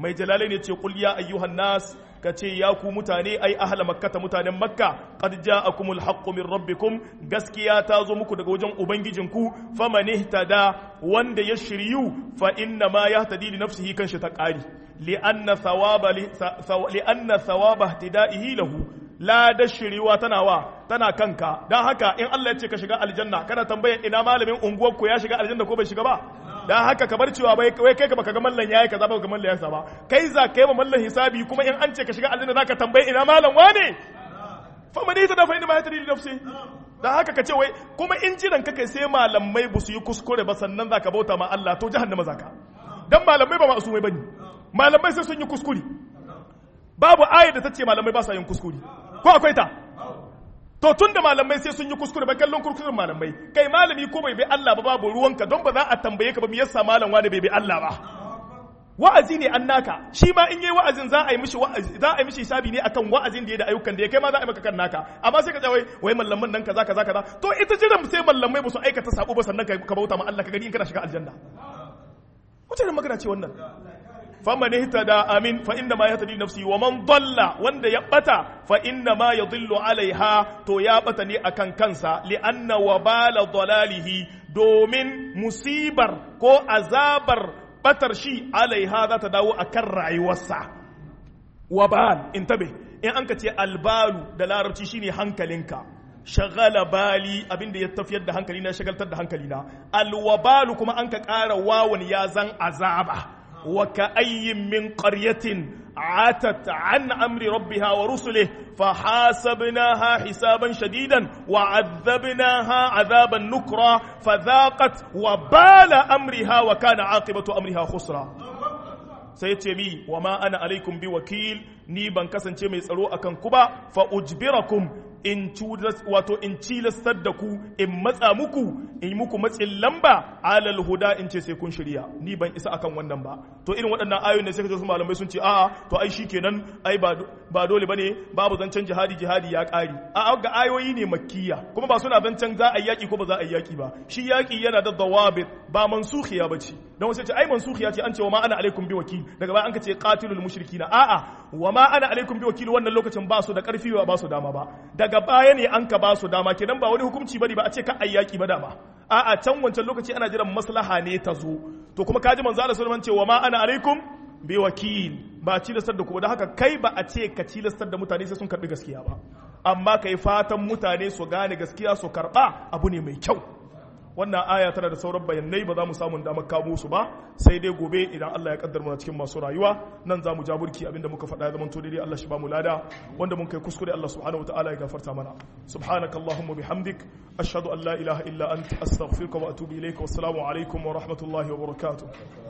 Speaker 1: mai jalalai ne ce qul ya ayyuhan nas ka ce ya ku mutane ai ahla makkata mutanen makka qad ja'akumul haqqu min rabbikum gaskiya ta zo muku daga wajen ubangijinku faman ihtada wanda ya shiryu fa inna ma yahtadi li nafsihi kan shi ta qari li anna thawaba li anna thawaba ihtida'ihi lahu la da shiriwa tana wa tana kanka don haka in Allah ya ce ka shiga aljanna kana tambayar ina malamin unguwar ku ya shiga aljanna ko bai shiga ba don haka ka bar cewa bai wai kai ka baka ga mallan yayi kaza ba ga mallan yayi ba kai za kai ma mallan hisabi kuma in an ce ka shiga aljanna zaka tambaye ina malam wane fa man ita da fa ina ma yatri li nafsi don haka ka ce wai kuma in jiran ka kai sai malamai ba su yi kuskure ba sannan zaka bauta ma Allah to jahannama zaka dan malamai ba ma'asumai bane malamai sai sun yi kuskure babu ayar da ta ce malamai ba sa yin kuskure ko akwai ta to tun da malamai sai sun yi kuskure ba kallon kurkuren malamai kai malami ko bai bi Allah ba babu ruwanka don ba za a tambaye ka ba me yasa malam wani bai bi Allah ba wa'azi ne an naka shi ma in yayi wa'azin za a yi mishi wa'azi za a yi mishi hisabi ne akan wa'azin da ya da ayyukan da ya kai ma za a yi maka kan naka amma sai ka ce wai wai mallaman nan kaza kaza kaza to ita jiran sai mallamai ba su aikata sabo ba sannan ka bauta ma Allah ka gani in kana shiga aljanna wace magana ce wannan faman ihtada amin fa inna ma yahtadi nafsi wa man dalla wanda ya bata fa inna ma yadhillu alaiha to ya bata ne akan kansa li anna wabala dalalihi domin musibar ko azabar batar shi alaiha za ta dawo akan rayuwarsa wabal intabe in an ka ce albalu da larabci shine hankalinka shagala bali abinda ya tafiyar da hankali na shagaltar da hankali na alwabalu kuma an ka ƙara wawan ya zan azaba وكأي من قرية عتت عن أمر ربها ورسله فحاسبناها حسابا شديدا وعذبناها عذابا نكرا فذاقت وبال أمرها وكان عاقبة أمرها خسرا سيتمي وما أنا عليكم بوكيل ni ban kasance mai tsaro akan ku ba fa ujbirakum in wato in cilastar da ku in matsa muku in yi muku matsin lamba alal huda in ce sai kun shirya ni ban isa akan wannan ba to irin waɗannan ayoyin da sai kaje su malamai sun ce a'a to ai shikenan ai ba ba dole bane babu zancen jihadi jihadi ya ƙari a'a ga ayoyi ne makkiya kuma ba suna zancen za a yi yaki ko ba za a yi yaki ba shi yaki yana da dawabit ba mansukhiya bace dan wasu ce ai mansukhiya ce an ce wa ma ana alaikum bi wakil daga baya an ka ce qatilul mushrikina a'a wa ma ana alaikum bi wakil wannan lokacin ba su da karfi ba su dama ba daga baya ne an ka ba su dama kenan ba wani hukunci bane ba a ce ka ayyaki ba dama a'a can wancan lokaci ana jiran maslaha ne ta zo to kuma kaji manzo Allah sallallahu alaihi wasallam ce wa ma ana alaikum bi wakil ba cilastar da ku da haka kai ba a ce ka cilastar da mutane sai sun karbi gaskiya ba amma kai fatan mutane su gane gaskiya su karba abu ne mai kyau wannan aya tana da sauran bayanai ba za mu samu damar kamo su ba sai dai gobe idan Allah ya kaddar mana cikin masu rayuwa nan za mu ja burki abinda muka faɗa ya zama to daidai Allah shi ba mu lada wanda mun kai kuskure Allah subhanahu wataala ya gafarta mana subhanaka allahumma bihamdik ashhadu an la ilaha illa anta astaghfiruka wa atubu ilayka wassalamu alaikum wa rahmatullahi wa barakatuh